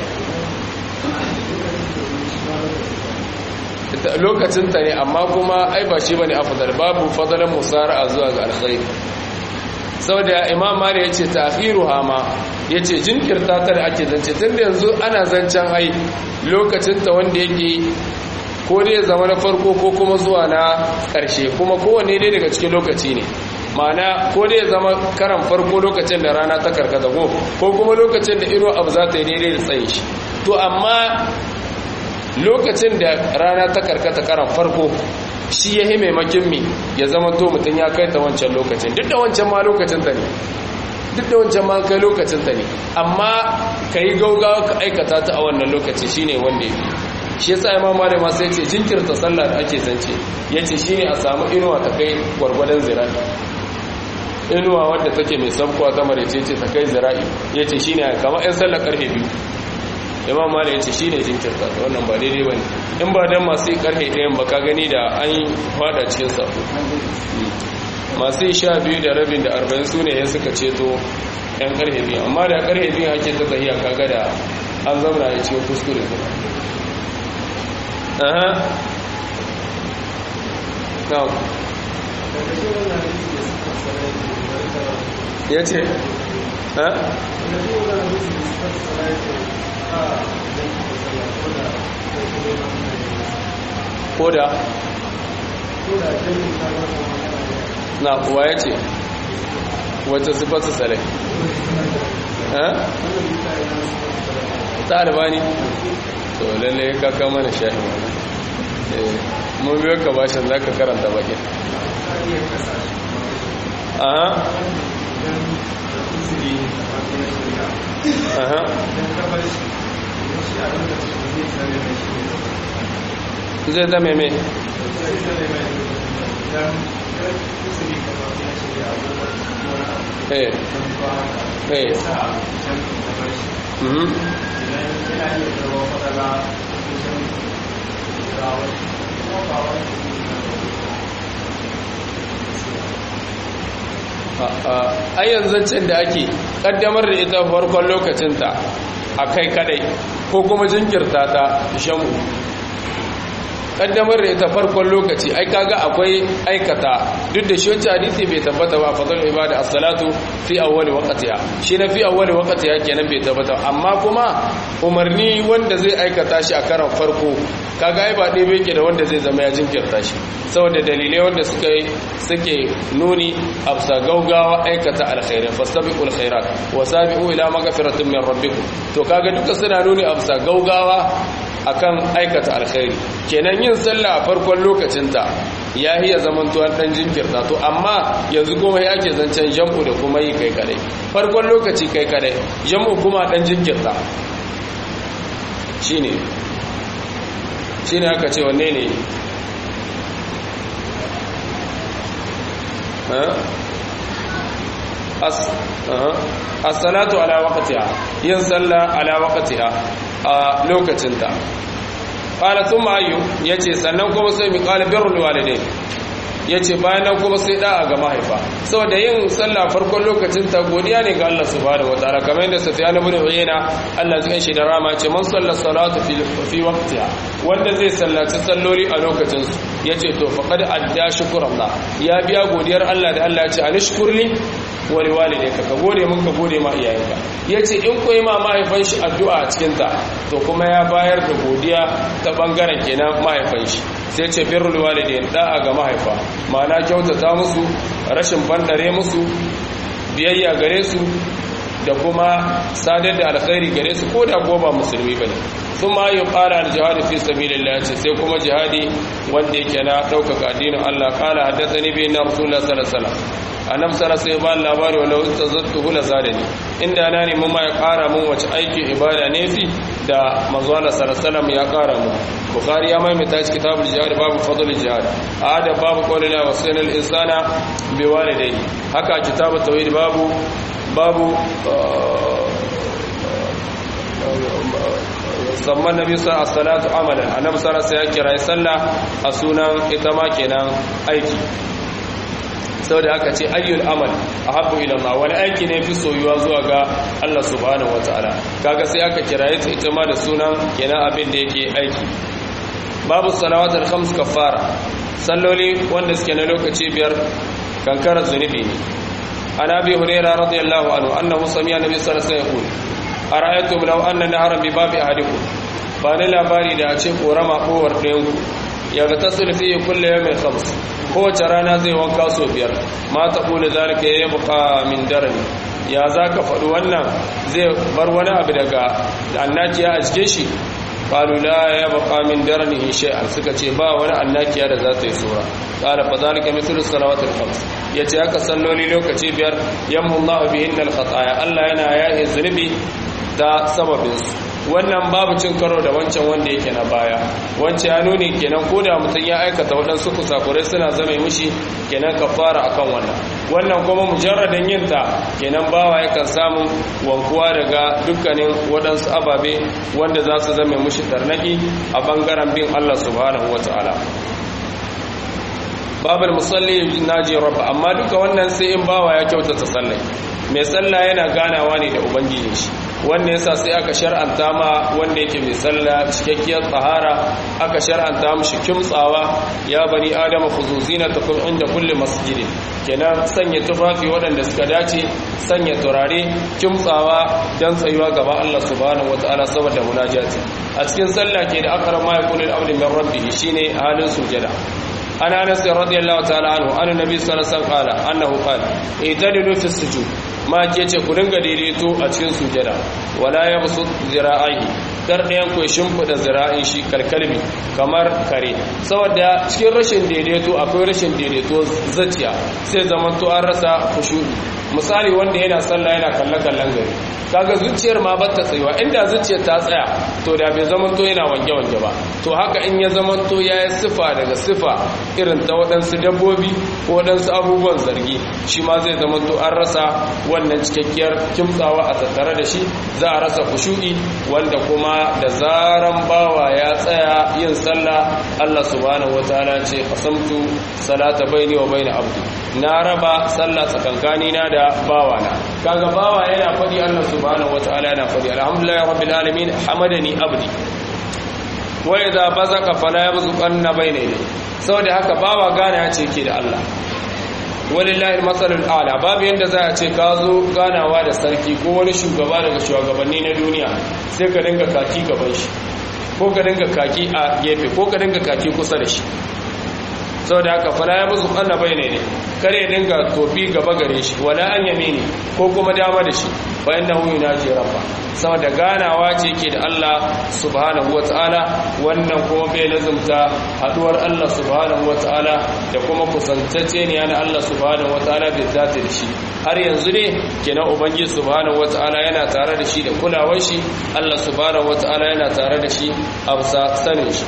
lokacinta ne amma kuma ai ba shi bane afdal babu fadalan musara'a zuwa ga alkhair saboda imam mali yace ta'khiruha ma yace jinkirta ta da ake zance tunda yanzu ana zancen ai lokacinta wanda yake ko dai zama na farko ko kuma zuwa na ƙarshe kuma kowanne dai daga cikin lokaci ne ma'ana ko dai zama karan farko lokacin da rana ta karkata ko ko kuma lokacin da iro abu za ta yi daidai da tsaye shi to amma lokacin da rana ta karkata karan farko shi ya yi maimakin mi ya zama to mutum ya kai ta wancan lokacin duk da wancan ma lokacin ta ne duk da wancan ma kai lokacin ta ne amma ka yi gaugawa ka aikata ta a wannan lokaci shine wanda ya fi shi yasa imam malik ma sai ce jinkirta sallah da ake zance yace shine a samu inuwa ta kai gwargwadon zira'i inuwa wadda take mai sabkuwa ta marece ce ta kai zira'i yace shine kamar ɗan sallar karfe biyu imam malik yace shine jinkirta ta wannan ba daidai bane in ba dan masu karfe ɗayan ba ka gani da an fada cikin sabo masu sha biyu da rabin da arba'in su ne ya suka ceto yan karfe biyu amma da karfe biyu ake ta tahiya kaga da an zauna ya cikin kuskure aha now ya ce ha? koda na kuwa ya ce wacce sifatu sale ha? ta albani to lalle ka kama na shahi mun biyo ka bashin za ka karanta bakin aha aha zai zame mai eh eh mhm a yanzancin da ake kaddamar da ita farkon lokacinta a kai kadai ko kuma jinkirta ta shamu kaddamar da ita farkon lokaci ai kaga akwai aikata duk da shi wancan hadisi bai tabbata ba fadal ibada as-salatu fi awwali waqtiha shi na fi awwali waqtiha kenan bai tabbata amma kuma umarni wanda zai aikata shi a karan farko kaga ai ba dai bai da wanda zai zama ya jinkirta shi saboda dalilai wanda suka suke nuni absa gaugawa aikata alkhairin fastabiqul khairat wa sabiqu ila maghfiratin min rabbikum to kaga duka suna nuni absa gaugawa akan aikata alkhairi kenan yin sallah a farkon lokacinta ya hiya zaman tuwar dan jinkirta to amma yanzu kuma ya ke zancen jam'u da kuma yi kai kadai farkon lokaci kai kadai jam'u kuma dan jinkirta shine shine aka ce wanne ne as-salatu ala waqtiha yin sallah ala waqtiha a lokacinta qala thumma ayyu yace sannan kuma sai mi qala birrul walidain yace bayan nan kuma sai da'a ga mahaifa saboda yin sallah farkon lokacin ta godiya ne ga Allah subhanahu wataala kamar yadda Sufyan ibn Uyayna Allah zai shi da rama ce man salla salatu fi fi waqtiha wanda zai sallaci salloli a lokacin su yace to faqad adda shukrullah ya biya godiyar Allah da Allah ya ce anishkurli wa liwalidayka ka gode mun ka gode ma iyayenka yace in koyi ma mahaifan shi addu'a a cikin ta to kuma ya bayar da godiya ta bangaren kenan mahaifan shi sai ce birrul walidain da'a ga mahaifa ma'ana kyautata musu rashin bandare musu biyayya gare su da kuma sadar da alkhairi gare su ko da goba musulmi bane sun ma yi ƙara da jihadi fi sabilillah ce sai kuma jihadi wanda yake na ɗaukaka addinin Allah ƙala haddasa ni bin na rasulullah sallallahu alaihi wasallam annab sara sai ba labari wala wata zattu hula zadani inda na nemi ma ya ƙara mun wace aiki ibada ne fi da manzo Allah sallallahu ya ƙara mu bukhari ya maimaita shi kitabul jihad babu fadl jihad ada babu qawlina wa sayyidul insana bi walidayhi haka kitabut tauhid babu babu zamman nabi sa as-salatu amalan annabi sallallahu alaihi ya kira sallah a sunan ita ma kenan aiki saboda aka ce ayyul amal ahabbu ila Allah wani aiki ne fi soyuwa zuwa ga Allah subhanahu wataala kaga sai aka kiraye ta ita ma da sunan kenan abin da yake aiki babu salawatul khams kafara salloli wanda suke na lokaci biyar kankara zunubi ne an abi hurairah radiyallahu anhu annahu sami'a nabi sallallahu alaihi wasallam yaqul ara'aytum law anna naharan bi babi ahadikum ba ni labari da a ce korama kowar ɗayan ku ya ga tasul fi kulli yawmin khams kowace rana zai wanka so biyar ma ta kula zalika ya buka min darani ya za ka faɗi wannan zai bar wani abu daga annakiya a cikin shi qalu la ya buka min darani shay'an suka ce ba wani annakiya da za ta yi sura qala fa zalika mithlu salawatil khams yace haka salloli lokaci biyar yamhu Allah bihinna al khataya Allah yana yaye zunubi da sababin su wannan babu cin karo da wancan wanda yake na baya wancan ya nuni kenan ko da mutum ya aikata waɗansu kusakurai suna zama mushi kenan kafara akan wannan wannan kuma mujarradin yin ta kenan bawa yakan samu wankuwa daga dukkanin waɗansu ababe wanda za su zama mushi tarnaki a bangaren bin Allah subhanahu wataala babal musalli naji rabba amma duka wannan sai in bawa ya kyautata sallai mai sallah yana ganawa ne da ubangiji shi wanda yasa sai aka shar'anta ma wanda yake mai sallah cikakkiyar tsahara aka shar'anta mishi kimtsawa ya bani adama khuzuzina takum inda kulli masjidin kenan sanya tufafi waɗanda suka dace sanya turare kimtsawa dan tsayuwa gaba Allah subhanahu wataala saboda munajati a cikin sallah ke da akram ma yaqulu al-abdu min rabbih shine halin sujada عن انس رضي الله تعالى عنه ان النبي صلى الله عليه وسلم قال انه قال اعتدلوا في السجود ما yace ku dinga daidaito a cikin sujada wala yabsut zira'i dar ɗayan ku shimfida zira'in shi kalkalbi kamar kare saboda cikin rashin daidaito akwai rashin daidaito zaciya sai zaman to an rasa khushu'i misali wanda yana sallah yana kalle kallon gari kaga zuciyar ma ba ta tsayuwa inda zuciyar ta tsaya to da bai zaman to yana wange wange ba to haka in ya zaman to ya yi sifa daga sifa irin ta waɗansu dabbobi ko waɗansu abubuwan zargi shi ma zai zaman to an rasa wannan cikakkiyar kimtsawa a tattare da shi za a rasa kushu'i wanda kuma da zaran bawa ya tsaya yin sallah Allah subhanahu wataala ce qasamtu salata baini wa baina abdi na raba sallah tsakankani na da bawana kaga bawa yana faɗi Allah subhanahu wataala yana faɗi alhamdulillahi rabbil alamin hamadani abdi wa idza bazaqa fala yabzuqanna bayna yadayhi saboda haka bawa gane ya ce ke da Allah walillahi masalul a'la babu yanda za a ce ka zo ganawa da sarki ko wani shugaba daga shugabanni na duniya sai ka dinga kaki gaban shi ko ka dinga kaki a gefe ko ka dinga kaki kusa da shi saboda haka fala ya musu kanna bai ne kare dinga tofi gaba gare shi wala an yamini ko kuma dama da shi fa innahu yunaji rabba saboda ganawa ce ke da Allah subhanahu wataala wannan kuma bai lazumta haduwar Allah subhanahu wataala da kuma kusantacce ne na Allah subhanahu wataala bai zata da shi har yanzu ne kenan ubangiji subhanahu wataala yana tare da shi da kulawar shi Allah subhanahu wataala yana tare da shi a bisa sanin shi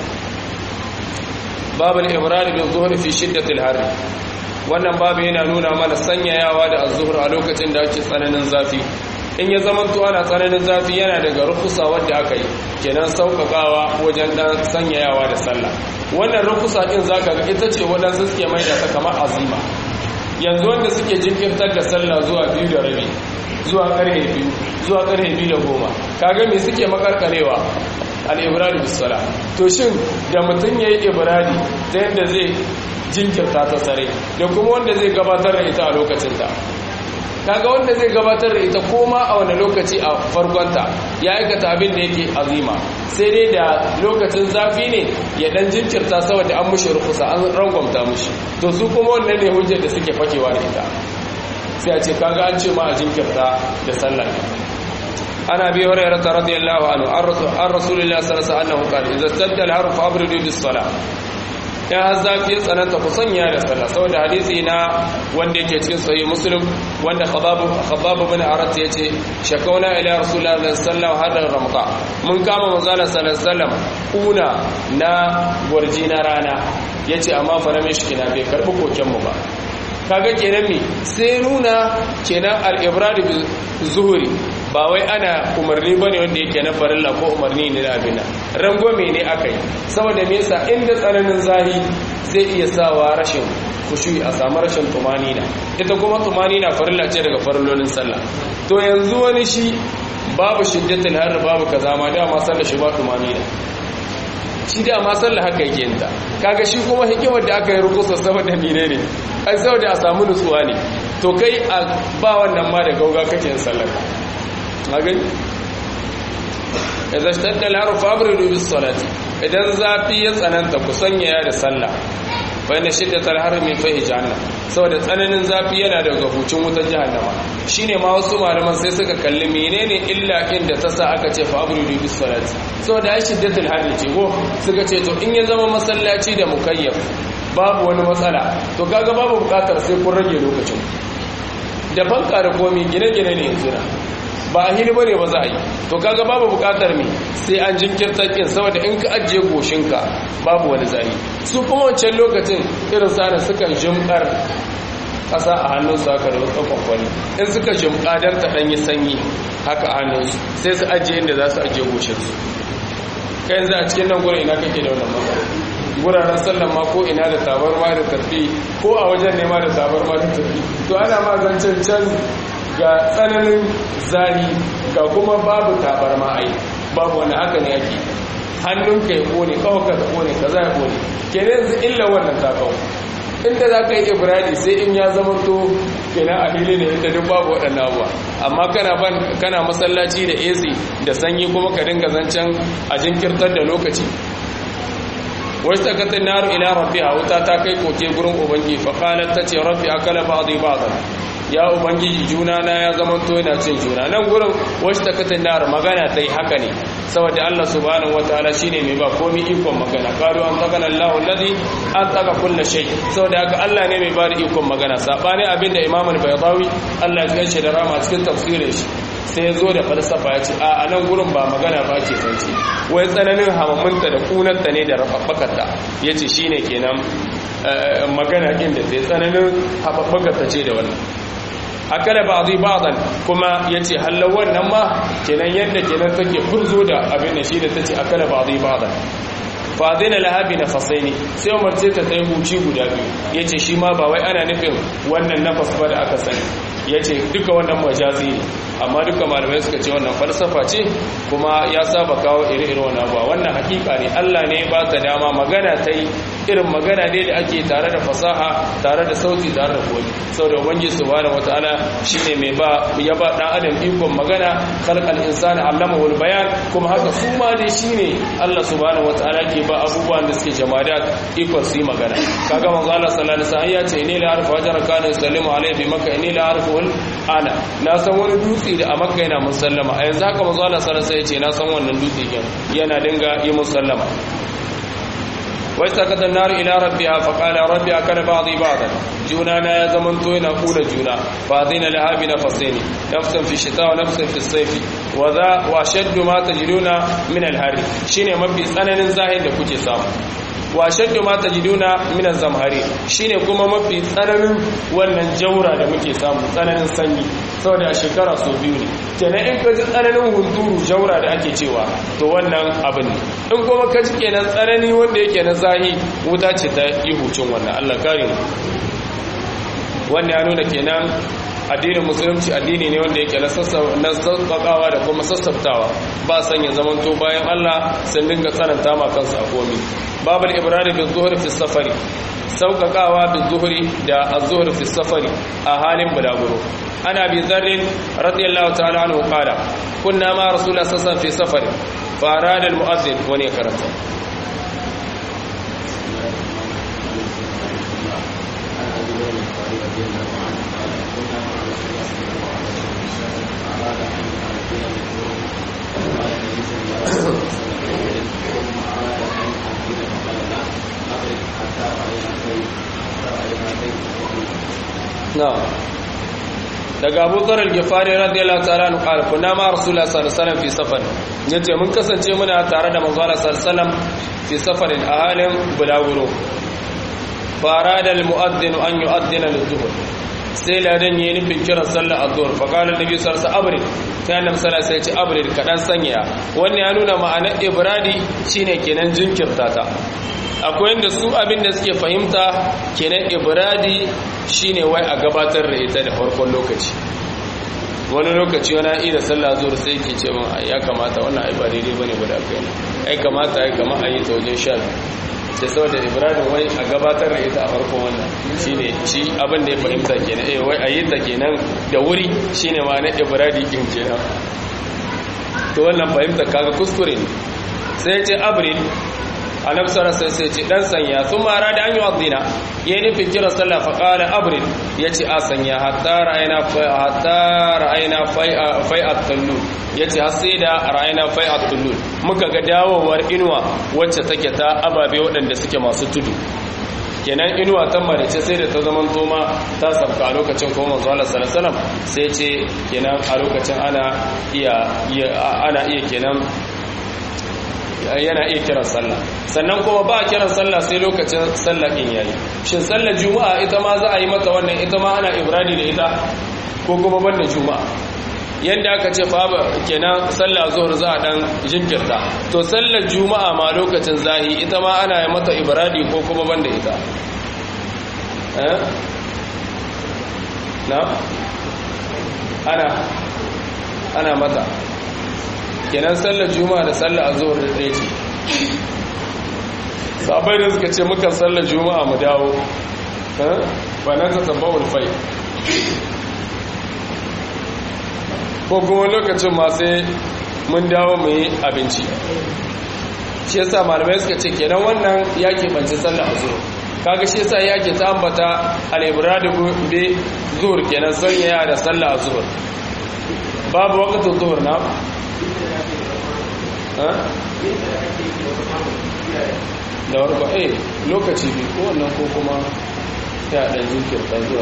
babu al-ibrad bil zuhr fi shiddati al-har wannan babu yana nuna mana sanyayawa da az-zuhr a lokacin da ake tsananin zafi in ya zama to ana tsananin zafi yana daga rukusa wadda aka yi kenan sauƙaƙawa wajen dan sanyayawa da sallah wannan rukusa din zaka ga ita ce waɗansu suke mai da ta kamar azima yanzu wanda suke jinkirtar da sallah zuwa biyu da rabi zuwa ƙarfe biyu zuwa ƙarfe biyu da goma kaga me suke makarkarewa al-ibradu bis sala to shin da mutum yayi ibradi ta yadda zai jinkirta ta sare da kuma wanda zai gabatar da ita a lokacinta kaga wanda zai gabatar da ita koma a wani lokaci a farkonta ya aikata abin da yake azima sai dai da lokacin zafi ne ya dan jinkirta saboda an mushi rukusa an rangwamta mushi to su kuma wannan ne hujjar da suke fakewa da ita sai a ce kaga an ce ma a jinkirta da sallar ana bi hurairah radiyallahu anhu an rasulullahi sallallahu alaihi wasallam qala idza stadda al-harf abridu bis-salah ya zafi ya tsananta ku sanya da sallah saboda hadisi na wanda yake cikin sahih muslim wanda khabab khabab bin arat yace shakauna ila rasulullahi sallallahu alaihi wasallam ramqa mun kama manzala sallallahu alaihi wasallam kuna na gurji na rana yace amma fa na mishkina bai karbi koken mu ba kaga kenan me sai nuna kenan al-ibrad bi zuhuri ba wai ana umarni bane wanda yake na farilla ko umarni ne da abina rangwame ne aka yi saboda me yasa inda tsananin zahi zai iya sawa rashin kushui a samu rashin tumanina ita kuma tumanina farilla ce daga farillolin sallah to yanzu wani shi babu shiddatul har babu kaza ma dama sallah shi ba tumanina shi da ma sallah haka yake yinta kaga shi kuma hikimar da aka yi rukusa saboda mine ne ai saboda a samu nutsuwa ne to kai a ba wannan ma da gauga kake yin sallah magani idan shtadda al-harf fabridu bis salati idan zafi ya tsananta ku sanya da sallah bayan shiddatul har min fahi jahannam saboda tsananin zafi yana daga hucin wutar jahannama shine ma wasu malaman sai suka kalli menene illa da ta sa aka ce fabridu bis salati saboda ai shiddatul har ce ko suka ce to in ya zama masallaci da mukayyaf babu wani matsala to kaga babu bukatar sai kun rage lokacin da banka da komi gine-gine ne yanzu na ba a hili bane ba za a yi to kaga babu bukatar me sai an jinkirta kin saboda in ka ajiye goshinka babu wani zai su kuma wancan lokacin irin sanin sukan jimkar ƙasa a hannunsu haka da wasu kwakwani in suka jimka don ta ɗanyi sanyi haka a hannunsu sai su ajiye inda za su ajiye goshinsu kai yanzu a cikin nan gurin ina kake da wannan matsala guraren sallan ma ko ina da tabarma da tafi ko a wajen nema da tabarma da tafi to ana ma zancen can ga tsananin zani ga kuma babu tabarma ai babu wani haka ne ake hannunka ya kone kawaka ta kone ka za ya kone ke ne yanzu illa wannan takau inda za ka yi ibradi sai in ya zama to kena a hili ne inda duk babu waɗannan abuwa amma kana ban kana masallaci da ac da sanyi kuma ka dinga zancen a jinkirtar da lokaci wasu takatar naru ila rabbi a wuta ta kai koke gurin ubangi faƙalar ta ce rabbi akala ba zai ba ya ubangiji juna na ya zama to yana cin juna nan gurin wasu takatar naru magana ta yi haka ne saboda Allah subhanahu wataala shine mai ba komai ikon magana qalu an tagana Allahu alladhi an taga kullu shay saboda haka Allah ne mai ba da ikon magana sabani abinda Imam al-Baydawi Allah ya kace da rama cikin tafsirin shi sai ya zo da falsafa ya ce a nan gurin ba magana ba ke sanci wai tsananin hamamunta da kunanta ne da rafabbakarta ya ce shi ne kenan magana ɗin da sai tsananin haɓaɓɓakarta ce da wannan akala ba zai ba'dan kuma ya ce hallar wannan ma kenan yadda kenan take furzo da abin da shi da ta ce akala ba zai ba'dan fadina lahabi na fasaini sai umarce ta tsaye huci guda biyu ya ce shi ma ba wai ana nufin wannan nafas ba da aka sani ya ce duka wannan majazi ne amma duka malamai suka ce wannan falsafa ce kuma ya saba kawo iri-iri wannan ba wannan hakika ne allah ne ba ta dama magana ta yi irin magana ne da ake tare da fasaha tare da sauti tare da koyi sau da ubangiji subhanahu wataala shine mai ba ya ba dan adam ikon magana khalqal insani allamahu bayan kuma haka su ma ne shine allah subhanahu wataala ke ba abubuwan da suke jamadat ikon su yi magana kaga manzo allah sallallahu alaihi wasallam ya ce ni la arfa wajara kana yusallimu alaihi bi makka ni la arfa ana na san wani dutse da a makka yana musallama a yanzu haka manzo Allah sallallahu alaihi wasallam ya ce na san wannan dutse yana dinga yi musallama واستقد النار إلى ربها فقال ربي أكل بعضي بعضا جونانا يا زمن توينا قول جونا فاضين لها بنفسين نفسا في الشتاء ونفسا في الصيف wa za wa shaddu ma tajiduna min al-hari shine mafi tsananin zahir da kuke samu wa shaddu ma tajiduna min az-zamhari shine kuma mafi tsananin wannan jaura da muke samu tsananin sanyi saboda a shekara so biyu ne kenan in ka ji tsananin hunturu jaura da ake cewa to wannan abin ne in kuma ka ji kenan tsanani wanda yake na zahi wuta ce ta yi hucin wannan Allah kare mu wannan ya nuna kenan addinin musulunci addini ne wanda yake na sassaɓaɓawa da kuma sassabtawa ba san ya zamanto bayan Allah sun dinga tsananta ma kansu a komi babul ibrahim bin zuhur fi safari sauƙaƙawa bin zuhuri da az-zuhur fi safari a halin bulaguro ana bi zarrin radiyallahu ta'ala anhu qala kunna ma rasulullah sallallahu fi safari fa arada al-mu'adhdhin wani karanta na'am daga Abu Dharr al-Ghifari radiyallahu ta'ala anhu qala kunna ma Rasulullah sallallahu alaihi wasallam fi safar yace mun kasance muna tare da manzo Allah sallallahu alaihi wasallam fi safarin a halin bulaguro farada al-mu'adhdhin an yu'adhdhina lidh-dhuhr sai ladan yayin nufin kiran sallar addu'ar fa qala annabi sallallahu alaihi wasallam sai annabi sallallahu alaihi wasallam ya ce abrid kadan sanya wannan ya nuna ma'anar ibradi shine kenan jinkirta ta akwai inda su abin da suke fahimta kenan ibradi shine wai a gabatar da ita da farkon lokaci wani lokaci wani a'i da sallah zuwa sai ke ce min ya kamata wannan ai ba daidai bane ba da kai ai kamata ai kama a yi ta wajen sha sai saboda ibrahim wai a gabatar da ita a farkon wannan shine shi abin da ya fahimta kenan eh wai a yi ta kenan da wuri shine ma na ibrahim din kenan to wannan fahimta kaga kuskure ne sai ce abril annabi sallallahu alaihi wasallam ce dan sanya sun mara da an yi wadina yayin nufin kira sallah fa qala abril yace a sanya hatta ra'ayna hatta ra'ayna fai'at tullu yace har sai da ra'ayna fai'at tullu muka ga dawowar inuwa wacce take ta ababe waɗanda suke masu tudu kenan inuwa ta marice sai da ta zaman toma ta sabka a lokacin kuma manzo Allah sallallahu alaihi wasallam sai ce kenan a lokacin ana iya ana iya kenan yana iya kiran sallah sannan kuma ba kiran sallah sai lokacin sallah in yayi shin sallar juma'a ita ma za a yi mata wannan ita ma ana ibradi da ita ko kuma banda juma'a yanda aka ce fa kenan sallah zuhur za a dan jinkirta to sallar juma'a ma lokacin zahi ita ma ana yi mata ibradi ko kuma banda ita eh na ana ana mata kenan sallar juma'a da sallar azhar da ɗaya ce sabai da suka ce muka sallar juma'a mu dawo ba na ta sabbawar fai ko kuma lokacin ma sai mun dawo mu yi abinci shi yasa malamai suka ce kenan wannan ya keɓance sallar azhar kaga shi yasa yake ta ambata al-ibradu bi zuhur kenan sanya da sallar azhar babu waqtu zuhur na da warko eh lokaci bi ko wannan ko kuma ya dan jinkirta zuwa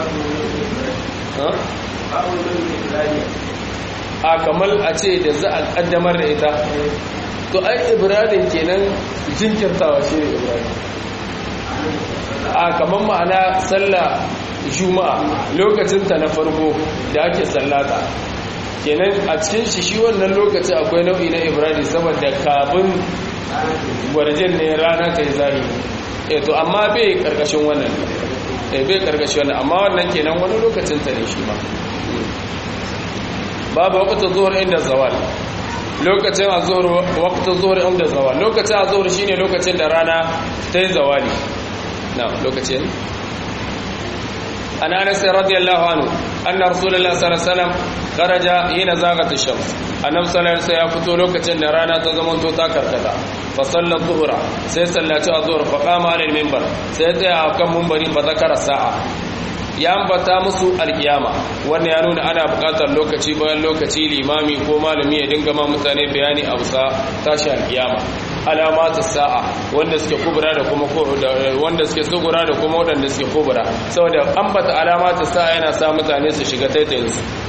a kamar a ce da za a kaddamar da ita to ai ibrahim kenan jinkirtawa shi ne ibrahim a kamar ma'ana sallah juma'a lokacinta na farko da ake sallata kenan a cikin shi shi wannan lokaci akwai nau'i na ibrahim saboda kafin gwarjin ne rana ta yi zahiri e to amma bai karkashin wannan e bai karkashin wannan amma wannan kenan wani lokacin ta ne shi ma babu waqtu zuhur inda zawal lokacin azhur waqtu zuhur inda zawal lokacin azhur shine lokacin da rana ta yi zawali na lokacin an anas radiyallahu anhu anna rasulullahi sallallahu alaihi wasallam kharaja hina zaghat ash-shams annabi sallallahu alaihi wasallam ya fito lokacin da rana ta zama to ta karkata fa salla dhuhra sai sallaci azhur fa qama ala al-minbar sai tsaya akan minbari fa zakara sa'a ya ambata musu alkiyama wannan ya nuna ana buƙatar lokaci bayan lokaci limami ko malami ya dinga ma mutane bayani a bisa tashi alkiyama alamatu sa'a wanda suke kubura da kuma wanda suke sugura da kuma wanda suke kubura saboda ambata alamatu sa'a yana sa mutane su shiga taitayin su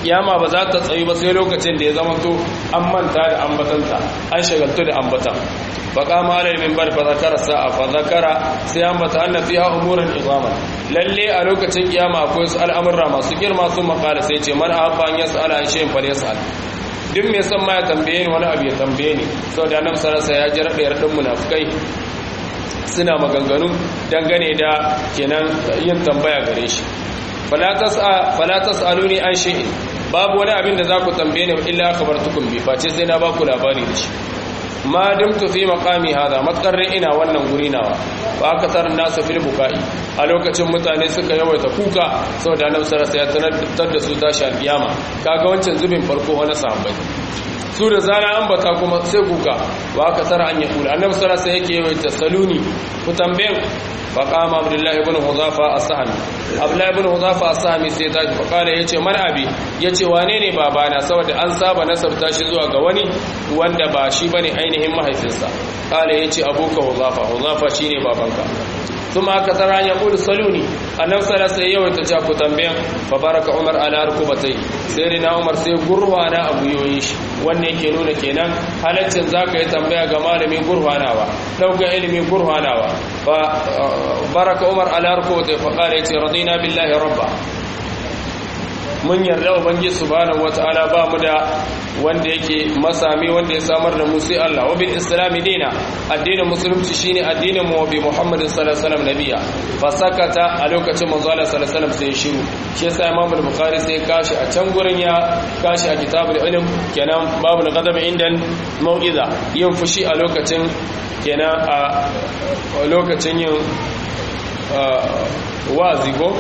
kiyama ba za ta tsayu ba sai lokacin da ya zama to an manta da ambatanta an shagaltu da ambatan فقام على المنبر فذكر الساعة فذكر سيامة أن فيها أمورا إظاما للي ألوك تنقياما أكوي سؤال أمر ما سكر ما ثم قال سيتي من أحب أن يسأل عن شيء فليسأل duk mai san ma ya tambaye ni wani abu ya tambaye ni saboda annabi sallallahu alaihi ya jira da munafikai suna maganganu dangane da kenan yin tambaya gare shi fala tas'a fala tas'aluni an shay'in babu wani abin da za ku tambaye ni illa akhbartukum bi face sai na ba ku labari da shi ma dumtu fi maqami hada matsarin ina wannan guri nawa ba aka tsara nasu fil bukai a lokacin mutane suka yawaita kuka saboda annabi sallallahu alaihi wasallam ya tanar da su tashi alkiyama kaga wancan zubin farko wani sahabbai su da zana ambata kuma sai kuka ba aka tsara an yakula annabi sallallahu alaihi wasallam yake yawaita saluni ku tambayen فقام عبد الله بن حذافة السهمي عبد الله بن حذافة السهمي sai tashi faqala yace man abi yace wane ne babana saboda an saba nasarta shi zuwa ga wani wanda ba shi bane ainihin mahaifinsa qala yace abuka huzafa huzafa shine babanka kuma aka tsara ya kudu saluni annabi sallallahu alaihi wasallam ta ku tambayan fa baraka umar ala rukubatai sai rina umar sai gurwana a guyoyin shi wannan yake nuna kenan halaccin zaka yi tambaya ga malami gurwanawa dauka ilimi gurwanawa fa baraka umar ala rukubatai fa qala yace radina billahi rabba mun yarda ubangiji subhanahu wataala ba mu da wanda yake masami wanda ya samar da mu sai Allah wa bil islami dina addinin musulunci shine addinin mu bi muhammadin sallallahu alaihi wasallam nabiya fa sakata a lokacin manzo Allah sallallahu alaihi wasallam sai shiru shi yasa imam al-bukhari sai kashi a can gurin ya kashi a kitabul ilm kenan babul ghadab indan mau'iza yin fushi a lokacin kenan a lokacin yin wazi go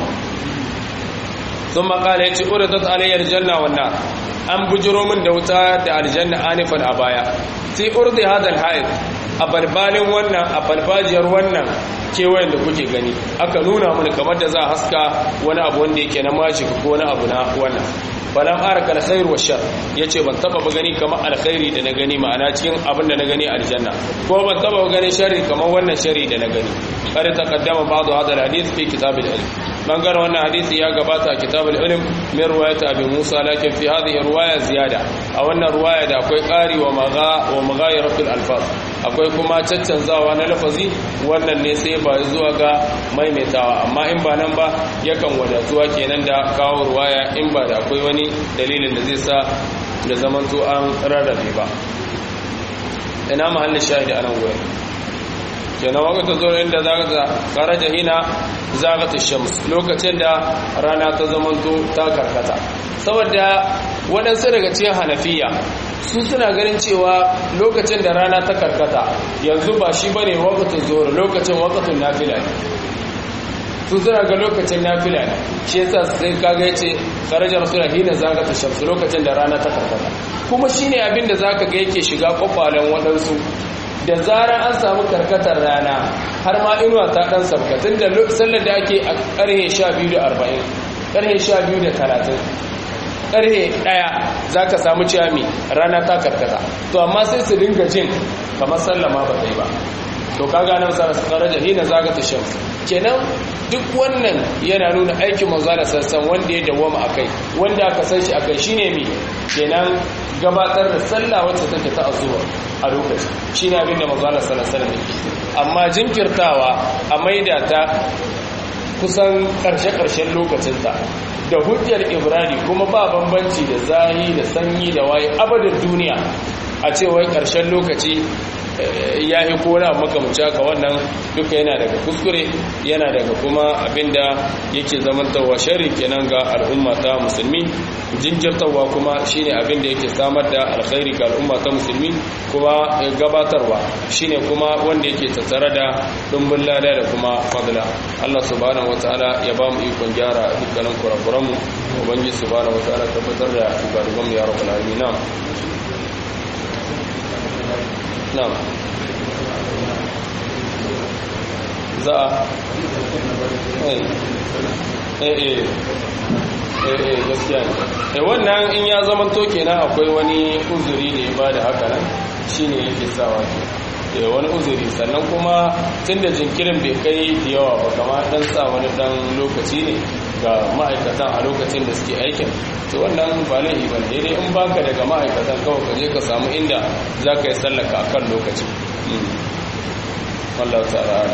ثم قال يتي أردت علي الجنة والنار an bujiro min da wuta da aljanna anifan a baya sai urdi hadal haid a balbalin wannan a balbajiyar wannan kewayen da kuke gani aka nuna mun kamar da za a haska wani abu wanda yake na mashi ko wani abu na wannan balam araka alkhair wa shar yace ban taba ba gani kamar alkhairi da na gani ma'ana cikin abin da na gani aljanna ko ban taba ba gani sharri kamar wannan sharri da na gani kada taqaddama ba'd hadal hadith fi kitab al-ilm bangaren wannan hadisi ya gabata a kitab al-ilm min riwayat abi musa lakin fi hadhihi riwaya ziyada a wannan riwaya da akwai qari wa magha wa maghayiratul alfaz akwai kuma caccanzawa na lafazi wannan ne sai ba zuwa ga maimaitawa amma in ba nan ba yakan wadatuwa kenan da kawo ruwaya in ba da akwai wani dalilin da zai sa da zamanto an rarrabe ba ina mahallin shahidi anan gurin kenan wakata zo inda za karaja hina zagata shams lokacin da rana ta zamanto ta karkata saboda waɗansu daga cikin hanafiya su suna ganin cewa lokacin da rana ta karkata yanzu ba shi bane waqtul zuhur lokacin waqtul nafila ne su suna ga lokacin nafila ne shi yasa sai kaga yace kharaja rasul hina zagata shams lokacin da rana ta karkata kuma shine abin da zaka ga yake shiga kwakwalen waɗansu da zarar an samu karkatar rana har ma inuwa ta dan sabkatin da sallar da ake a karhe 12:40 karhe 12:30 karhe daya za ka samu ciyami rana ta karkata to amma sai su dinga jin kamar sallama ba ta yi ba to kaga nan sa su karaja hina zaga ta shan kenan duk wannan yana nuna aikin manzo da sassan wanda ya dawama akai wanda aka san shi akai shine mi kenan gabatar da sallah wacce take ta azuwa a lokaci shine abin da manzo sallallahu alaihi wasallam amma jinkirtawa a maida ta kusan karshe-karshen lokacinta da hujjar ibrani kuma ba bambanci da zahi da sanyi da waye abadin duniya a cewar ƙarshen lokaci ya yi kona makamuci haka wannan duka yana daga kuskure yana daga kuma abinda yake zamantarwa shari kenan ga al'umma ta musulmi jinkirtarwa kuma shine abinda yake samar da alkhairi ga al'umma ta musulmi kuma gabatarwa shine kuma wanda yake tattare da dumbin lada da kuma fadla Allah subhanahu wataala ya ba mu ikon gyara dukkanin kurakuran mu ubangiji subhanahu wataala tabbatar da shugaban mu ya rabbal alamin na'am na'am za a eh eh eh gaskiya ne wannan in ya zama to kenan akwai wani uzuri da ya bada haka nan shine yake sawa ke wani uzuri sannan kuma tun da jinkirin bai kai da yawa ba kama dan sa wani dan lokaci ne ga ma'aikatan a lokacin da suke aikin to wannan ba laifi ba daidai in baka daga ma'aikatan kawai ka je ka samu inda za ka yi sallaka a kan lokaci wallahu ta'ala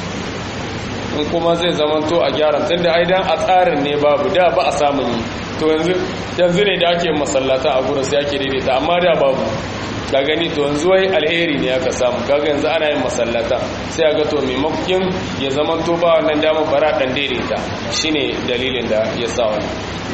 in kuma zai zama to a gyaran tun da aidan a tsarin ne babu da ba a samun yi to yanzu ne da ake masallata a gurin sai ake daidaita amma da babu ka gani to yanzu wai alheri ne aka samu kaga yanzu ana yin masallata sai ga to maimakon ya zama to ba wannan damar bara dan daidaita shine dalilin da ya sa wani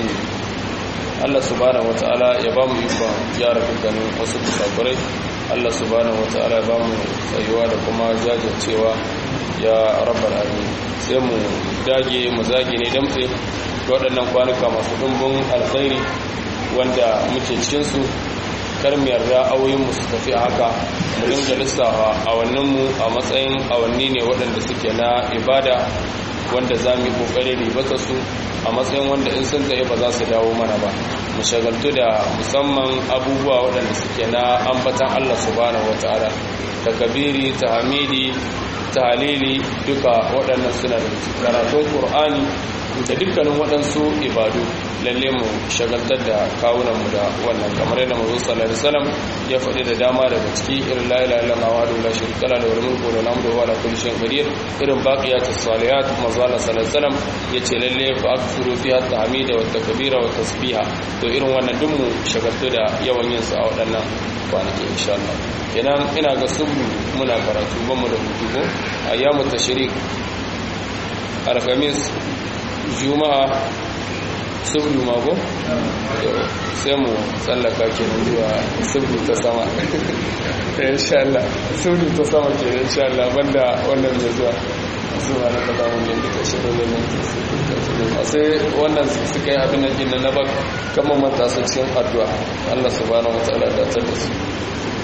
Allah subhanahu wataala ya ba mu ikon gyara dukkanin wasu kusakurai Allah subhanahu wataala ya ba mu tsayuwa da kuma jajircewa ya rabbal alamin sai mu dage mu zage ne damtse waɗannan kwanuka masu dumbin alkhairi wanda muke cikin su kar mu yarda awoyinmu su tafi a haka mu dinga lissafa awanninmu a matsayin awanni ne waɗanda suke na ibada wanda za mu yi ƙoƙarin ribata su a matsayin wanda in sun tsaye ba za su dawo mana ba mu shagaltu da musamman abubuwa waɗanda suke na ambatan Allah subhanahu wata'ala takabiri tahmidi tahlili duka waɗannan suna da karatun Qur'ani da dukkanin waɗansu ibadu lalle mu shagaltar da kawunanmu da wannan kamar yadda mazu sallallahu alaihi wasallam ya faɗi da dama daga ciki irin la ilaha illallah wa la sharika lahu lahul mulku wa lahul hamdu wa la kulli shay'in qadir irin baqiyatus salihat mazu sallallahu alaihi wasallam yace lalle fa akthuru fiha tahmida wa takbira wa tasbiha to irin wannan duk mu shagaltu da yawan yin su a waɗannan kwanaki insha Allah kenan ina ga subu muna karatu ban mu da hutu ko ayyamu tashrik alhamis juma'a subdu mako sai mu tsallaka ke zuwa subdu ta sama insha Allah subdu ta sama ke insha Allah banda wannan mai zuwa zuwa na kaza mun yin duka shirin da mun sai wannan suka yi abin nan na bak kamar matasa cikin addu'a Allah subhanahu wa ta'ala da ta da su